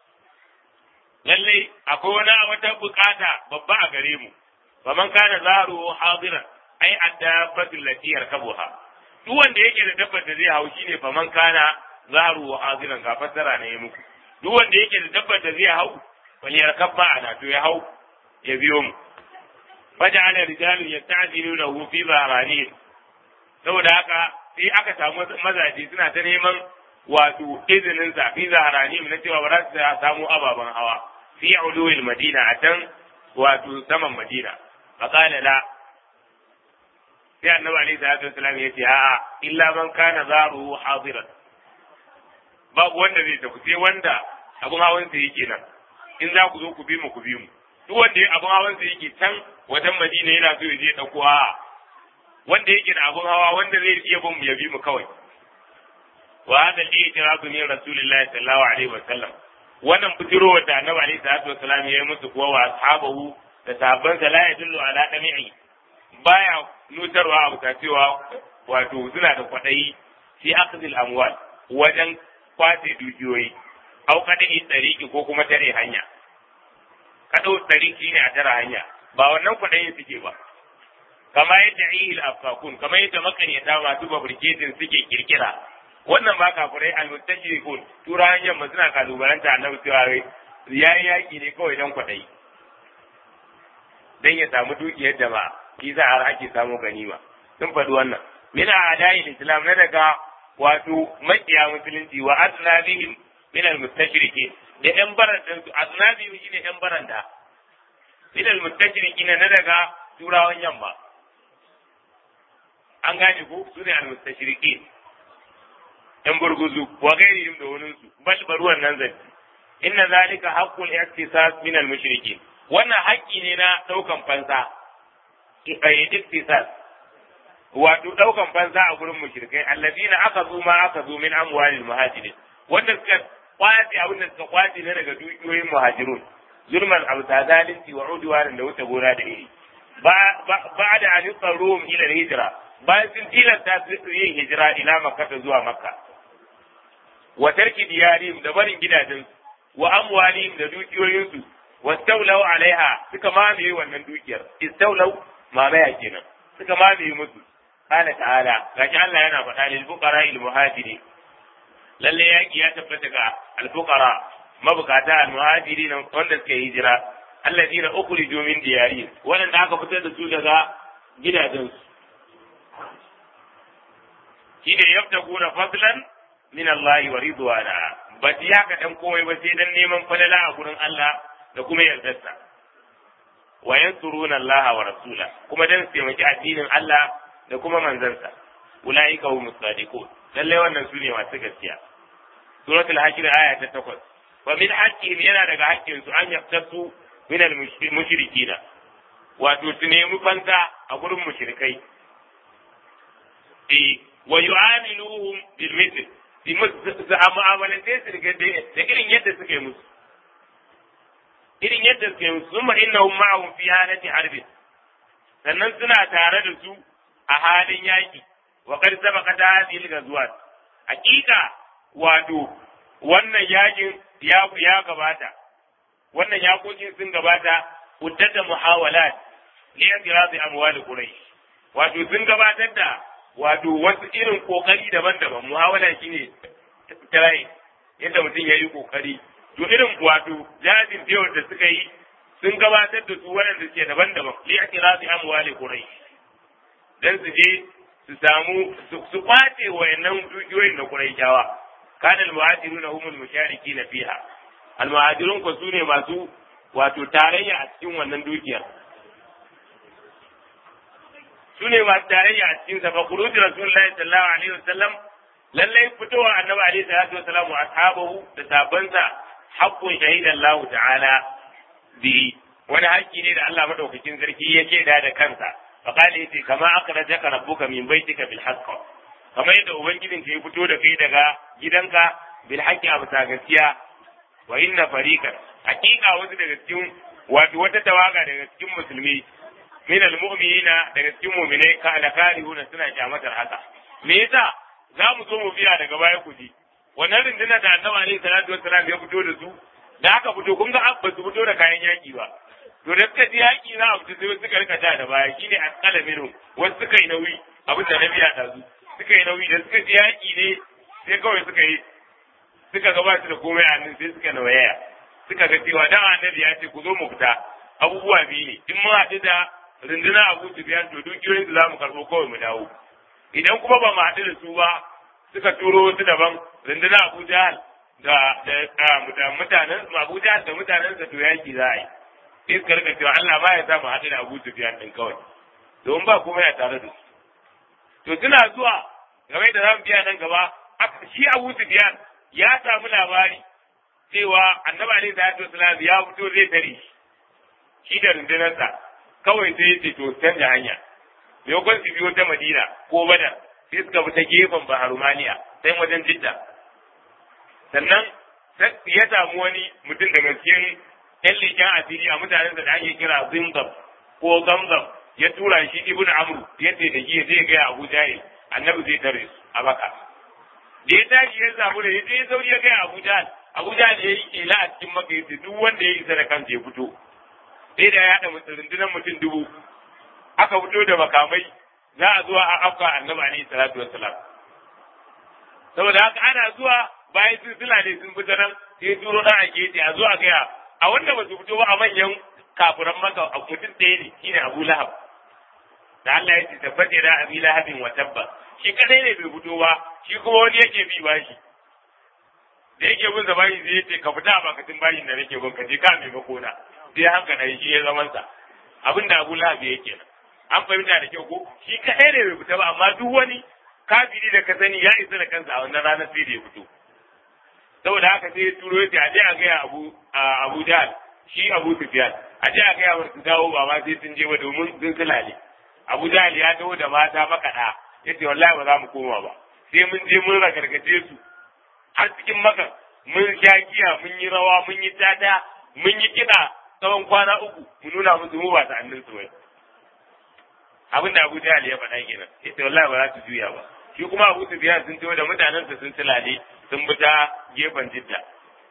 lalle akwai wani wata bukata babba a gare mu faman kana zaru hadiran ai addabatu lati yarkabuha duk wanda yake da dabbar da zai hau shine faman kana zaru hadiran ga fassara ne muku duk wanda yake da dabbar da zai hau wal yarkab ma'ana to ya hau ya biyo mu faja'ala rijalu yasta'jilunahu fi zahrani saboda haka sai aka samu mazaje suna ta neman wato izinin sa fi zahrani na cewa ba za su samu ababen hawa fi uluwil madina a can wato saman madina faqala la sai annabi alaihi salatu wasallam ya ce a'a illa man kana zaru hadiran babu wanda zai tafi sai wanda abun hawan sa yake nan in za ku zo ku bi mu ku bi mu duk wanda abun hawan sa yake can wajen madina yana so ya je dauko a'a wanda yake da abun hawa wanda zai iya bin mu ya bi mu kawai wa hada al-i'tiradu min rasulillahi sallallahu alaihi wasallam wannan fitirowar da annabi alaihi salatu wasallam ya yi musu kuwa wa ashabahu da sahabban sa la yadullu ala dami'i baya nutarwa abu ta cewa wato suna da kwaɗayi fi akhdhil amwal wajen kwace dukiyoyi au kadai tsariki ko kuma tare hanya kadau tsariki ne a tare hanya ba wannan kwaɗayin suke ba kama yadda ihil afakun kama yadda makanyata masu babriketin suke kirkira wannan ba kafirai almustajirikun tura hanyar ma suna kalubalanta annabi cewa yayi yaki ne kawai dan kwaɗayi dan ya samu dukiyar jama'a shi za har ake samu ganima sun faɗi wannan min a'da'il islam na daga wato makiya musulunci wa asnabihim min al-mustashriki da yan baran din su asnabihim shine yan baranda min al-mustashriki na daga turawan yamma an gane ko su ne al-mustashriki yan burguzu wa gairihim da wani su bal baruwan nan zanci inna zalika haqqul ihtisas min al-mushrikin wannan haƙƙi ne na ɗaukan fansa iktisas wato ɗaukan fansa a gurin mushrikai allazina aka zo ma aka zo min amwalil muhajirin wanda suka kwace abin da suka kwace ne daga dukiyoyin muhajirun zulman abu ta zalunci wa udwanin da wuce gona da iri ba da an yuqarrum ila hijra bayan sun tilasta su yin hijira ila makka zuwa makka wa tarki diyarihim da barin gidajen wa amwalihim da dukiyoyinsu wastaulau alaiha suka mamaye wannan dukiyar istaulau mamaya kenan suka mamaye musu qala ta'ala gashi Allah yana faɗa lil fuqara al muhajiri lalle yaki ya tabbata ga al fuqara mabukata al muhajiri wanda suka yi hijira alladina ukhriju min diyarihim wanda aka fitar da su daga gidajensu shine yabtaguna fadlan min Allah wa ridwana ba su yaka dan komai ba sai dan neman falala a gurin Allah da kuma yardarsa wa yansuruna Allah wa rasula kuma dan su taimaki addinin Allah da kuma manzansa ulaika humus sadiqun lalle wannan su ne masu gaskiya suratul hashir aya ta 8 wa min haqqihim yana daga haƙƙin su an yaftasu min al mushrikina wato su nemi fanta a gurin mushrikai eh wa yu'amiluhum bil mithl su mu'amalance su da irin yadda suke musu irin yadda suke musu summa innahum ma'ahum fi halati harbin sannan suna tare da su a halin yaki wa qad sabaqat hadhihi al-ghazwat hakika wato wannan yakin ya ya gabata wannan yakokin sun gabata uddata muhawalat li ikirazi amwal quraish wato sun gabatar da wato wasu irin kokari daban-daban muhawala shine try yadda mutum ya yi kokari to irin wato jajin biyar da suka yi sun gabatar da su waɗanda suke daban-daban li ikirazi amwal quraish dan su je su samu su kwace wayannan dukiyoyin da quraishawa kana al-muhajirun humul musharikin fiha al-muhajirun ko sune masu wato tarayya a cikin wannan dukiyar sune masu tarayya a cikin sa fa khuruj rasulullahi sallallahu alaihi wasallam lallai fitowa annabi alaihi salatu wasallam wa ashabahu da sabansa haqqun shahida Allah ta'ala bi wani haƙƙi ne da Allah madaukakin sarki ya ce da da kansa fa qala yace kama akhrajaka rabbuka min baitika bil haqq kamar yadda ubangijin ka ya fito da kai daga gidanka bil haqqi a bisa gaskiya wa inna fariqan hakika wasu daga cikin wato wata tawaga daga cikin musulmi min al mu'minina daga cikin mu'minai ka ala karihuna suna kyamatar haka me yasa za mu zo mu biya daga baya ku ji wannan rinduna da annabi alaihi salatu wassalam ya fito da su da aka fito kun ga ba su fito da kayan yaki ba to da suka ji yaki za a fito sai suka rika da baya shine asqala minhum wasu suka yi nauyi abin da na biya da su suka yi nauyi da suka ji yaƙi ne sai kawai suka yi suka gabata da komai a nan sai suka nawaya suka ga cewa dan annabi ya ce ku zo mu fita abubuwa biyu ne in mun haɗu da runduna Abu Sufyan to dukiyoyin su za mu karɓo kawai mu dawo idan kuma ba mu haɗu da su ba suka turo wasu daban runduna Abu Jahal da da mutanen Abu Jahal da mutanen sa to yaƙi za a yi sai suka rika cewa Allah ba ya sa mu haɗu da Abu Sufyan din kawai domin ba komai a tare da su to suna zuwa game da zamu biya nan gaba shi Abu Sufyan ya samu labari cewa Annabi alaihi salatu wasallam ya fito zai tare shi shi da rundunarsa kawai sai yace to canja hanya maimakon su biyo ta Madina ko Badar sai suka bi ta gefen Bahar Maliya sai wajen Jidda sannan ya samu wani mutum daga cikin ƴan leƙen asiri a mutanen da ake kira Zimzam ko Zamzam ya tura shi ibn amru yadda da shi zai gaya abu jahil annabi zai tare su a baka da ya tashi ya samu da ya sauri ya gaya abu jahil abu jahil ya yi kela a cikin maka yace duk wanda ya isa da kansa ya fito sai da ya haɗa rundunar mutum dubu aka fito da makamai za a zuwa a afka annabi alaihi salatu wassalam saboda haka ana zuwa bayan sun sula ne sun fita nan sai turo dan ake yace a zuwa gaya a wanda ba su fito ba a manyan kafuran maka a mutum ɗaya ne shine abu lahab da Allah ya ce tabbata da abi lahabin wa tabba shi kadai ne bai fito ba shi kuma wani yake bi bashi da yake bin sa bashi zai ce ka fita a bakatin bashin da nake bin ka je ka mai makona sai haka na shi ya zaman sa abin da Abu Lahab yake nan an fahimta da kyau ko shi kadai ne bai fita ba amma duk wani kafiri da ka sani ya isa da kansa a wannan ranar sai da ya fito saboda haka sai ya turo ya ce a je a gaya Abu Abu Jahl shi Abu Sufyan a je a gaya wa su dawo ba ma sai sun je ba domin sun sulale Abu Jahl ya dawo da mata makaɗa ya ce wallahi ba za mu koma ba sai mun je mun ragargaje su har cikin maka mun sha giya mun yi rawa mun yi tata mun yi kiɗa tsawon kwana uku mu nuna musu mu ba sa'annin su bai abin da Abu Jahl ya faɗa kenan ya ce wallahi ba za su juya ba shi kuma Abu Sufyan sun tawo da mutanensa sun sulale sun bi ta gefen Jidda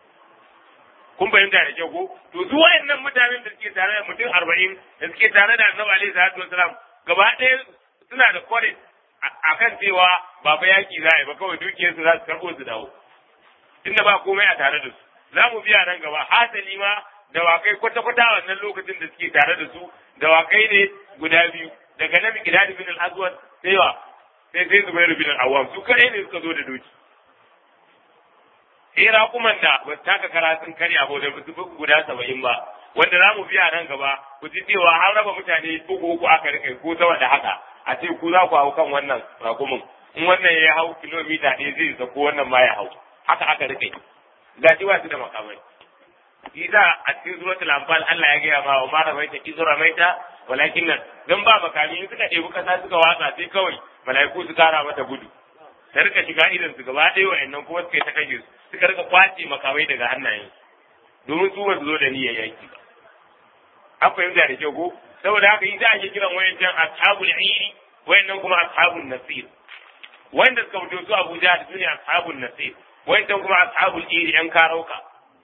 kun fahimta da kyau ko to su wayannan mutanen da suke tare da mutum arba'in da suke tare da annabi alaihi salatu wasalam gaba ɗaya suna da kwarin akan cewa ba fa yaki za a yi ba kawai dukiyar su za su karɓo su dawo inda ba komai a tare da su za mu biya nan gaba hasali ma dawakai kwata-kwata wannan lokacin da suke tare da su dawakai ne guda biyu daga nan gidadi bin al-aswad sai wa sai sai zubairu bin al-awwam su kadai ne suka zo da doki eh raƙuman da ba su taka kara sun karya ba da su guda saba'in ba wanda za mu biya nan gaba ku ji cewa har raba mutane uku uku aka rike ko sama da haka a ce ku za ku hau kan wannan raƙumin in wannan ya hau kilomita ɗaya zai isa ko wannan ma ya hau haka aka rike ga shi ba su da makamai Isa a cikin suratul anfal Allah ya gaya ma wa ma ramaita izu ramaita walakin nan dan ba makami in suka ɗebi kasa suka watsa sai kawai mala'iku su kara mata gudu ta rika shiga idan su gaba ɗaya wa'annan kuma suka yi ta kashe su suka rika kwace makamai daga hannayen domin su ba su zo da niyyar yaki ba an fahimta da kyau ko saboda haka yi za a yi kiran wayancan ashabul iri wayannan kuma ashabul nasir wanda suka fito su Abuja da su ne ashabul nasir wayancan kuma ashabul iri yan karauka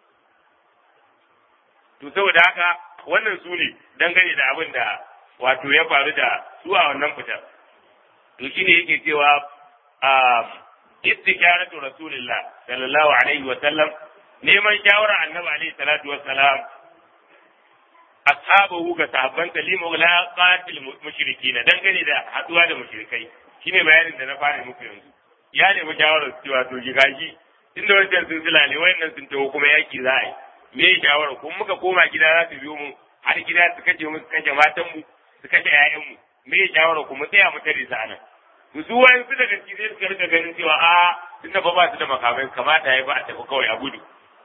to saboda haka wannan su ne dangane da abin da wato ya faru da su a wannan fitar to shine yake cewa istikharatu rasulillah sallallahu alaihi wa sallam neman shawara annabi alaihi salatu wa salam ashabahu ga sahabban talimu la qatil mushrikina dangane da haduwa da mushrikai shine bayanin da na fara muku yanzu ya nemi shawarar cewa to ji gashi tunda wancan sun silale wayannan sun taho kuma yaki za a yi me ya shawara kuma muka koma gida za su biyo mu har gida su kace mu su kace matan mu su kace ƴaƴan mu me ya shawara kuma tsaya mu tare su anan to su wayan su daga cikin sai suka rika ganin cewa a tunda ba ba su da makamai kamata ya ba a tafi kawai a gudu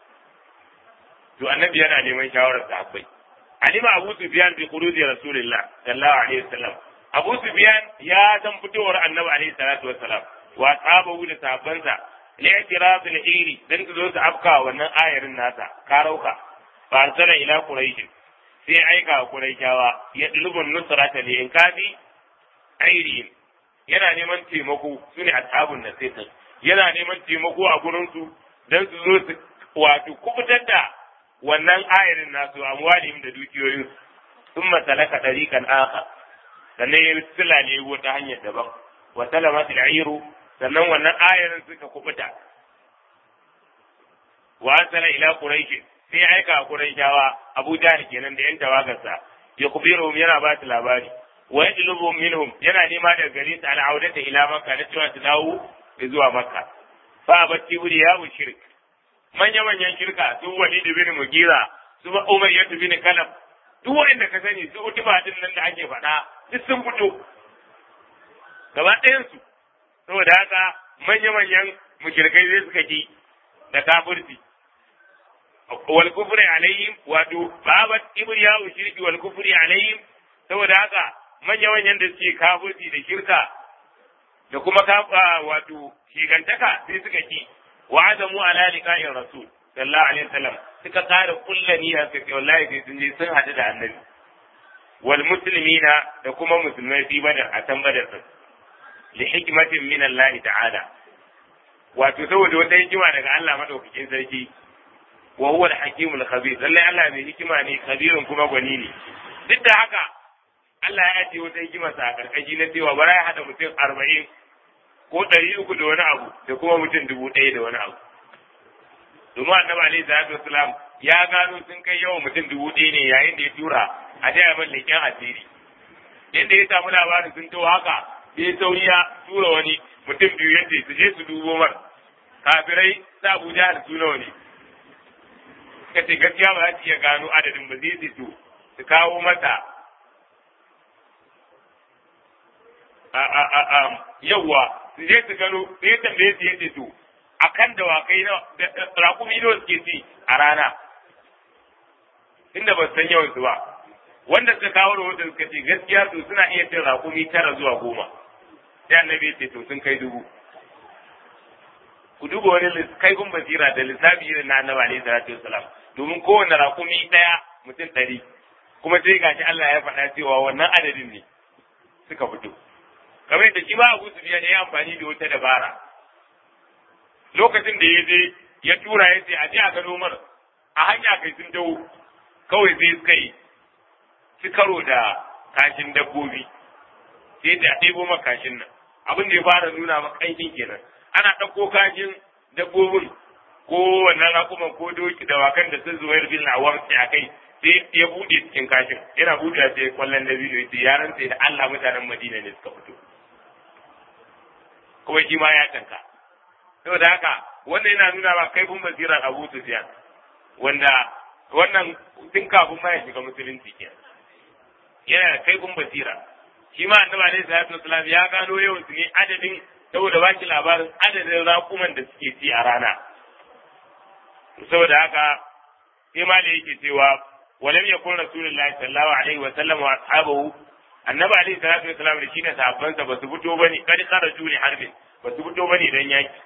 to annabi yana neman shawarar sahabbai alima abu sufyan bi khuruji rasulillah sallallahu alaihi wasallam abu sufyan ya san fitowar annabi alaihi salatu wassalam wa sahabu da sahabbansa li i'tiraf al-iri dan su zo su afka wannan ayarin nasa karauka fa arsala ila quraish sai aika quraishawa ya dulubun nusrata li inkafi airihim yana neman taimako sune ashabun nasir yana neman taimako a gurin su dan su zo su wato kubutar da wannan ayarin nasu amwalihim da dukiyoyin sun masalaka tariqan akhar sannan ya silale wata hanyar daban wa salamat al sannan wannan ayarin suka kubuta wa asala ila quraish sai aika quraishawa abu jahl kenan da yan tawagarsa ya kubiruhum yana ba su labari wa yadlubu minhum yana nema daga gare su al'audata ila makka na cewa su dawo zuwa makka fa abatti wuri ya shirk manya-manyan shirka su wani da bin mugira su ba umar yadda bin kalab duk wanda ka sani su utuba din nan da ake faɗa duk sun fito gaba ɗayan su saboda haka manya-manyan mushrikai zai suka ki da kafirci wal kufri alayhim wato babat ibriya shirki wal kufri alayhim saboda haka manya-manyan da suke kafirci da shirka da kuma wato shigantaka sai suka ki wa'adamu ala liqa'ir rasul sallallahu alaihi wasallam suka kare kullani a sai wallahi sai sun je sun hadu da annabi wal muslimina da kuma musulmai fi badar a can badar din li hikmatin min Allah ta'ala wato saboda wata hikima daga Allah madaukakin sarki wa huwa al-hakimul khabir lalle Allah mai hikima ne khabirun kuma gwani ne duk da haka Allah ya ce wata hikima sa a karkashi na cewa bara ya hada mutum arba'in ko ɗari uku da wani abu da kuma mutum dubu ɗaya da wani abu. Domin annabi alaihi salatu wasalam ya gano sun kai yawan mutum dubu ɗaya ne yayin da ya tura a taya man leƙen asiri. Yadda ya samu labarin sun to haka sai sauri ya tura wani mutum biyu yadda su je su dubo mar. Kafirai sa Abuja da su nawa ne. Suka ce gaskiya ba za su iya gano adadin ba zai su su kawo masa yawwa su je su gano sai tambaye su yadda to akan dawakai na rakumi nawa suke ci a rana inda ba su san yawan su ba wanda suka kawo rahoton suka ce gaskiya to suna iya cin rakumi tara zuwa goma sai annabi ya ce to sun kai dubu ku duba wani kaifin basira da lissafi irin na annabi alaihi salatu wasalam domin kowane rakumi daya mutum ɗari kuma sai gashi Allah ya faɗa cewa wannan adadin ne suka fito kamar yadda shi ba Abu Sufyan ya yi amfani da wata dabara lokacin da ya je ya tura ya ce a je a gano mar a hanya kai sun dawo kawai sai suka yi su karo da kashin dabbobi sai da ɗebo ma kashin nan abin da ya fara nuna ma ƙanshin kenan ana ɗauko kashin dabbobin ko wannan raƙuman ko doki dawakan da sun zuwa bin awam sai a kai sai ya buɗe cikin kashin yana buɗe sai kwallon dabino ya ce yaran sai da Allah mutanen Madina ne suka fito kuma shi ma ya tanka saboda haka wannan yana nuna ba kaifin basirar Abu Sufyan wanda wannan tun kafin ma ya shiga musulunci ke yana da kaifin basira shi ma annabi alaihi salatu wasalam ya gano yawan su ne adadin saboda baki labarin adadin raƙuman da suke ci a rana saboda haka sai ma da yake cewa walam yakun rasulullahi sallallahu alaihi wa sallam wa ashabahu annabi alaihi salatu wasalam da shi da sahabbansa ba su fito bane kad kharaju li harbin ba su fito bane dan yaki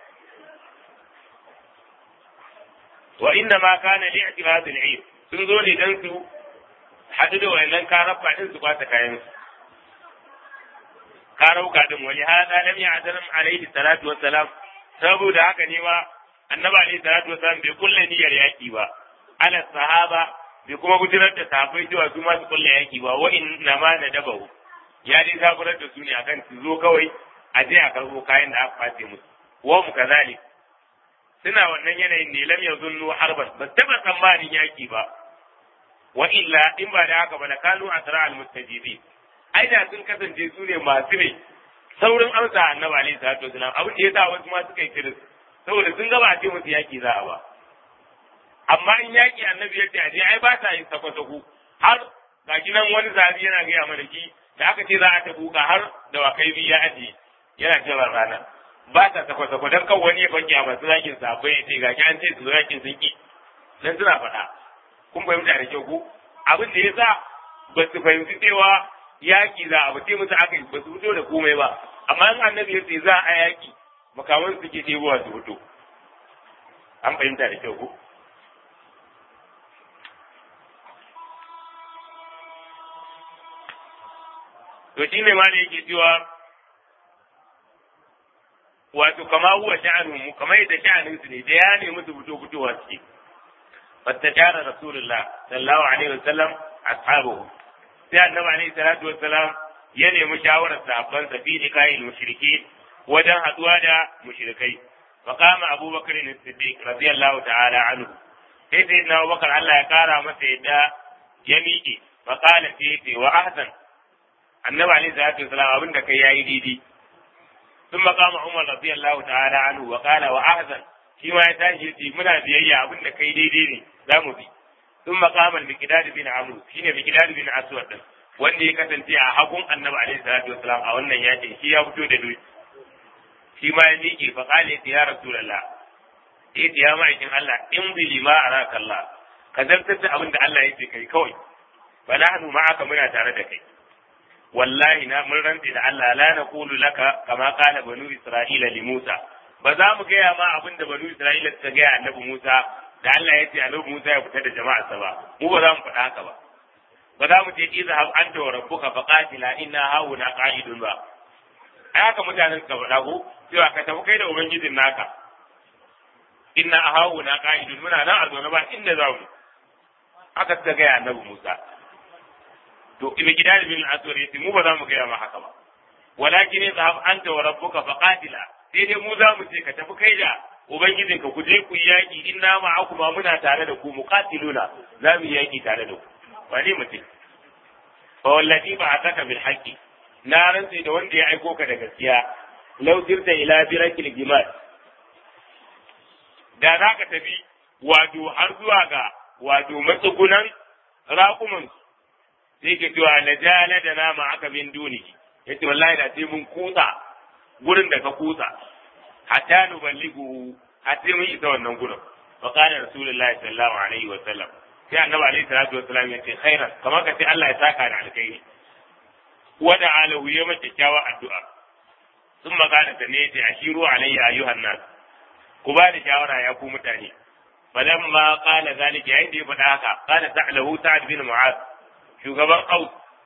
wa inna ma kana li'tirad al-eid sun zo ne dan su hadu da wannan karabba din su kwata kayan su karauka din wani hada lam ya'zalam alaihi salatu wassalam saboda haka ne ma annabi alaihi salatu wassalam bai kulle niyyar yaki ba ala sahaba bai kuma gudanar da sahabbai cewa su ma su kulle yaki ba wa inna ma nadabahu ya dai zaburar da su ne akan su zo kawai a je a karbo kayan da aka face musu wa mu kazalik suna wannan yanayin ne lam yazunnu harban ba taba tsammanin yaki ba wa illa in ba da haka ba la kanu asra al mustajibin ai da sun kasance su ne masu ne saurin amsa annabi alaihi salatu wasalam abin da yasa wasu ma suka yi kiris saboda sun gaba a ce musu yaki za a ba amma in yaki annabi ya ce a je ai ba ta yin sako-sako har ga nan wani zabi yana gaya mana ki da aka ce za a ta buka har da wakai biyu ya ajiye yana cewa rana ba ta sako-sako don kan wani ya banki a masu zakin sabai ya ce ga ki an ce su zakin sun ki dan suna faɗa kun fahimta da kyau ko abin da ya sa ba su fahimci cewa yaki za a bace musu aka yi ba su fito da komai ba amma in annabi ya ce za a yaki makaman suke ɗebowa su fito an fahimta da kyau ko to shi ne ma da yake cewa wato kama huwa sha'anu mu kamar yadda sha'anin su ne da ya nemi su fito fitowa suke fattashara rasulullah sallallahu alaihi wasallam ashabuhu sai annabi alaihi salatu wassalam ya nemi shawarar sahabban sa fi liqa'il mushriki wajen haduwa da mushrikai fa qama abubakar as-siddiq radiyallahu ta'ala anhu sai sai na abubakar Allah ya kara masa yadda ya miƙe fa qala fi wa ahsan annabi alaihi salatu wasalam abin da kai yayi daidai ثم قام عمر رضي الله تعالى عنه وقال واحسن shi ma ya tashi yace muna biyayya abin da kai daidai ne za mu bi sun maqama al-miqdad bin amr shine miqdad bin aswad din wanda ya kasance a hagun annabi alaihi salatu wasalam a wannan yakin shi ya fito da doki shi ma ya miƙe fa qala ya rasulullah eh ya ma'aikin Allah in bi lima araka Allah ka zartar da abin da Allah yake kai kawai fa nahnu ma'aka muna tare da kai wallahi na mun rantse da Allah la naqulu laka kama qala banu isra'ila li Musa ba za mu gaya ma abin da banu isra'ila suka gaya annabi Musa da Allah ya ce annabi Musa ya fita da jama'arsa ba mu ba za mu faɗa haka ba ba za mu ce izhab anta wa rabbuka faqatila inna hauna qa'idun ba ai haka mutanen suka faɗa ko cewa ka tafi kai da ubangijin naka inna hauna qa'idun muna nan a zaune ba inda za mu haka suka gaya annabi Musa to ibi gidan bin al-aswad yace mu ba za mu gaya ma haka ba walakin zahab anta wa rabbuka faqatila sai dai mu za mu ce ka tafi kai da ubangijin ka ku je ku yaki inna ma'akum ma muna tare da ku muqatiluna za mu yaki tare da ku wani mutum fa wallahi ba ataka bil haqqi na rantsi da wanda ya aiko ka da gaskiya law sirta ila birakil gimal da za ka tafi wato har zuwa ga wato matsugunan raƙumansu sai ke cewa na jala da nama aka min duni ya ce wallahi da sai mun kutsa gurin da ka kutsa hatta nu ballighu hatta mun isa wannan gurin wa qala rasulullahi sallallahu alaihi wa sallam sai annabi alaihi salatu wa sallam ya ce khairan kamar ka ce Allah ya saka da alkhairi wa da alahu ya mace kyawa addu'a sun magana ta ne ya ashiru alayya ayyuhan nas ku ba da shawara ya ku mutane falamma qala zalika yayin da ya faɗa haka qala ta'lahu sa'ad bin mu'adh shugaban aus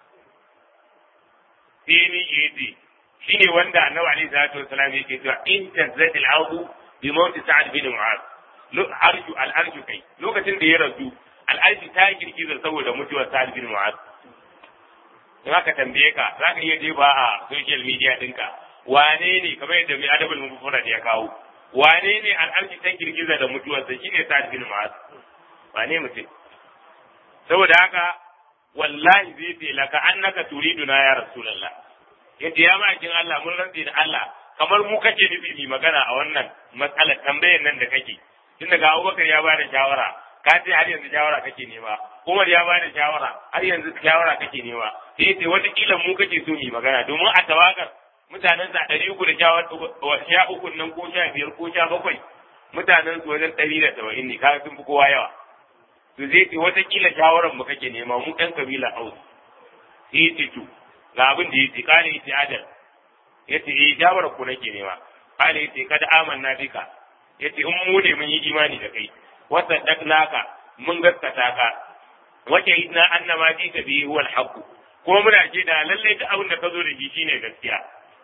sai ni yace shine wanda annabi alaihi salatu wasallam yake cewa in tazzat al-ardu bi mawt sa'ad bin mu'az arju al-arju kai lokacin da ya rasu al-arju ta girgiza saboda mutuwar sa'ad bin mu'az in aka tambaye ka za ka iya je ba a social media dinka wane ne kamar yadda mai adabul mufrad ya kawo wane ne al-arju ta girgiza da mutuwarsa shine sa'ad bin mu'az wane mutum saboda haka wallahi zai ce laka annaka turiduna ya rasulullah yace ya ma'aikin Allah mun rantsi da Allah kamar mu kake nufi mai magana a wannan matsalar tambayar nan da kake tun daga Abubakar ya bada shawara ka ce har yanzu shawara kake nema Umar ya bada shawara har yanzu shawara kake nema sai ce wata kila mu kake so mai magana domin a tawagar mutanen sa ɗari uku da sha uku nan ko sha biyar ko sha bakwai mutanen su wajen ɗari da saba'in ne kaga sun fi kowa yawa to zai ce wata kila shawarar mu kake nema mu ɗan kabila Aus sai ya ce to ga abin da ya ce kare ya ce adal ya ce eh shawarar ku nake nema kare ya ce kada amanna bika ya ce in mu ne mun yi imani da kai wasa daknaka mun gaskata ka wace idna annama ji ta bihi huwal haqq kuma muna ce da lalle duk abin da ka zo da shi shine gaskiya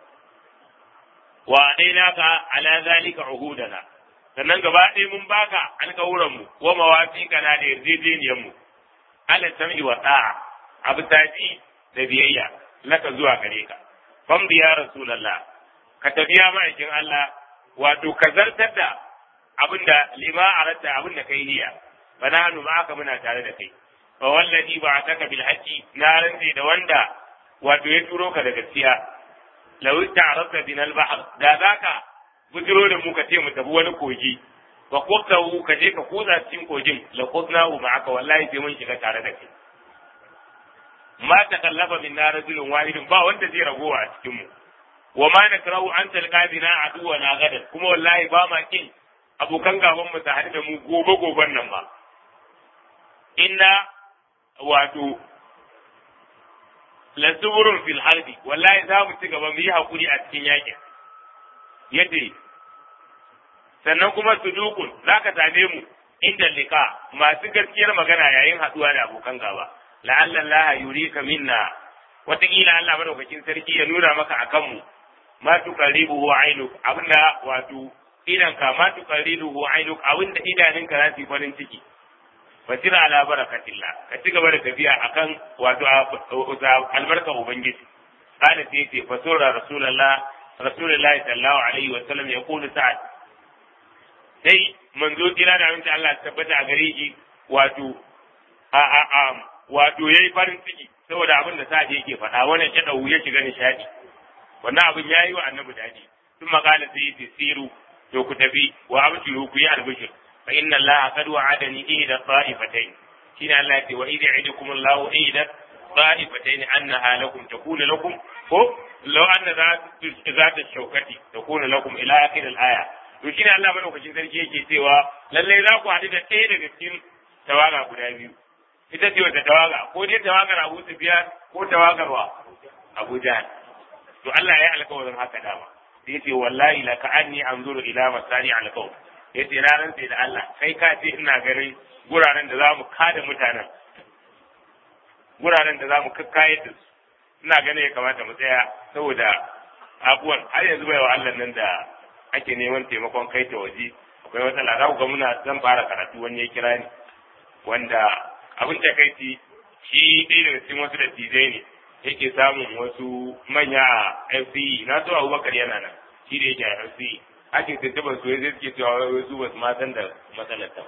wa naka ala zalika uhudana sannan gaba ɗaya mun baka alƙawuran mu wa mawafiqa na da yarjejeniyar mu ala sam'i wa ta'a abu taji da biyayya laka zuwa gare ka fam biya rasulullah ka tafiya ma'aikin Allah wato ka zartar da abinda lima aratta abinda kai niyya fa nahnu ma'aka muna tare da kai fa wallazi ba'ataka bil haqqi na rantsi da wanda wato ya turo ka da gaskiya law ta'arata bin al bahr da zaka bujiro da mu ka ce mu tafi wani kogi fa qutahu ka je ka kuza cikin kogin la qudnahu ma'aka wallahi sai mun shiga tare da kai ma takallafa min na rajulun wahidin ba wanda zai ragowa a cikin mu wa ma nakrahu an talqa bina aduwa na gadan kuma wallahi ba ma kin abokan gaban mu ta da mu gobe goben nan ba inna wato lasuburun fil harbi wallahi za mu ci gaba mu yi hakuri a cikin yakin yace sannan kuma sudukun za ka same mu inda liqa masu gaskiyar magana yayin haduwa da abokan gaba la'alla Allah yurika minna wataƙila Allah madaukakin sarki ya nuna maka akan mu ma tuqarribuhu ainuk abinda wato idan ka ma tuqarribuhu ainuk abinda idaninka za su yi farin ciki fasira ala barakatillah ka ci gaba da tafiya akan wato albarka ubangiji kana sai ce fasura rasulullah rasulullahi sallallahu alaihi wa sallam ya kulu sa'ad sai manzo kira da aminci Allah tabbata a gare shi wato a a a wato yayi farin ciki saboda abin da sa'ad yake faɗa wannan ya dawo ya shiga nishadi wannan abin yayi wa annabi daji sun makala sai yace siru to ku tafi wa abshiru ku yi albishir fa inna allaha qad wa'adani ihda ta'ifatayn shine Allah ya ce wa idh ya'idukum allahu ihda ta'ifatayn annaha lakum takunu lakum ko law anna zat shaukati takunu lakum ila akhir al-aya to shine Allah madaukakin sarki yake cewa lalle za ku haɗu da ɗaya daga cikin tawaga guda biyu ita ce wata tawaga ko dai tawagar Abu Sufyan ko tawagar wa Abu Jahl to Allah ya yi alƙawarin haka dama sai yace wallahi la ka'anni anzuru ila masani al-qawl yace na rantse da Allah kai ka ce ina ganin guraren da zamu kada mutanen guraren da zamu kakkayar da su ina ganin ya kamata mu tsaya saboda abuwan har yanzu bai wa Allah nan da ake neman taimakon kai ta waje akwai matsala za ku ga muna zan fara karatu wani ya kira ni wanda abin da kai ci shi ɗaya daga cikin wasu dattijai ne yake samun wasu manya a FCE na so Abubakar yana nan shi da yake a FCE ake tuntuɓar su zai suke cewa wai su ba su ma san da matsalar ta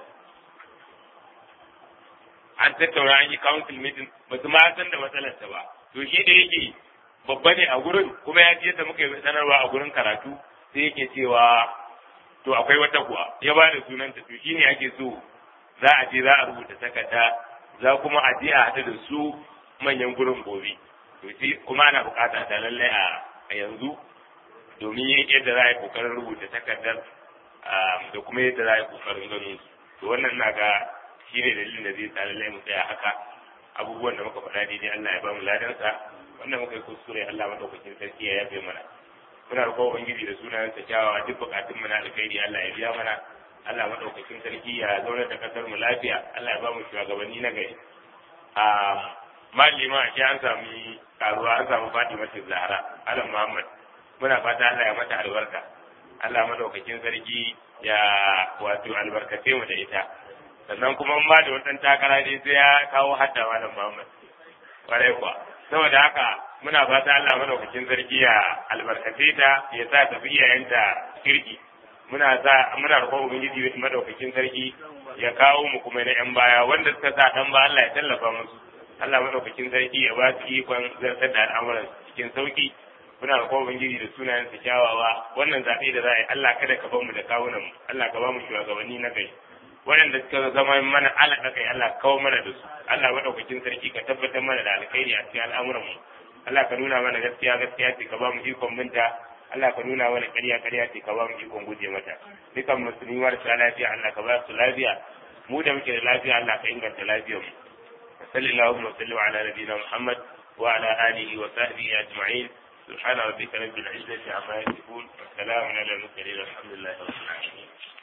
an tattauna an yi council meeting ba su ma san da matsalar ta ba to shi da yake babba ne a gurin kuma ya ji yadda muka yi sanarwa a gurin karatu sai yake cewa to akwai wata kuwa ya ba da sunanta to shine ake so za a je za a rubuta takarda za kuma a je a haɗu da su manyan gurin gobe to shi kuma ana bukata ta lallai a yanzu domin yadda za a yi kokarin rubuta takardar da kuma yadda za a yi kokarin ganin su to wannan na ga shi ne dalilin da zai sa lallai mu tsaya haka abubuwan da muka faɗa daidai Allah ya ba mu ladansa wanda muka yi kuskure Allah madaukakin sarki ya yafe mana muna roƙon ubangiji da sunayen sa kyawawa duk bukatun mu na alkhairi Allah ya biya mana Allah madaukakin sarki ya zauna da kasar mu lafiya Allah ya ba mu shugabanni na gari a malima shi an sami karuwa an samu Fatima Zahra Alam Muhammad muna fata Allah ya mata albarka Allah madaukakin sarki ya wato albarkace mu da ita sannan kuma in ba da wannan takara dai sai ya kawo hadda malam Muhammad kwarai kuwa saboda haka muna fata Allah madaukakin sarki ya albarkace ta ya sa tafi iyayenta kirki muna sa muna roƙon ubangiji madaukakin sarki ya kawo mu kuma na yan baya wanda suka sa dan ba Allah ya tallafa musu Allah madaukakin sarki ya ba su ikon zartar da al'amuran cikin sauki muna roƙon ubangiji da sunayen sa kyawawa wannan zaɓe da za a yi Allah kada ka bar mu da kawunan mu Allah ka ba mu shugabanni na gari waɗanda suka zama mana alaƙa kai Allah kawo mana da su Allah maɗaukakin sarki ka tabbatar mana da alkhairi a cikin al'amuran mu Allah ka nuna mana gaskiya gaskiya ce ka ba mu ikon binta Allah ka nuna mana ƙarya ƙarya ce ka ba mu ikon guje mata dukan musulmi marasa lafiya Allah ka ba su lafiya mu da muke da lafiya Allah ka inganta lafiyar mu sallallahu wa sallam ala nabiyina Muhammad wa ala alihi wa sahbihi ajma'in سبحان ربك رب العزة عما يصفون والسلام على المرسلين والحمد لله رب العالمين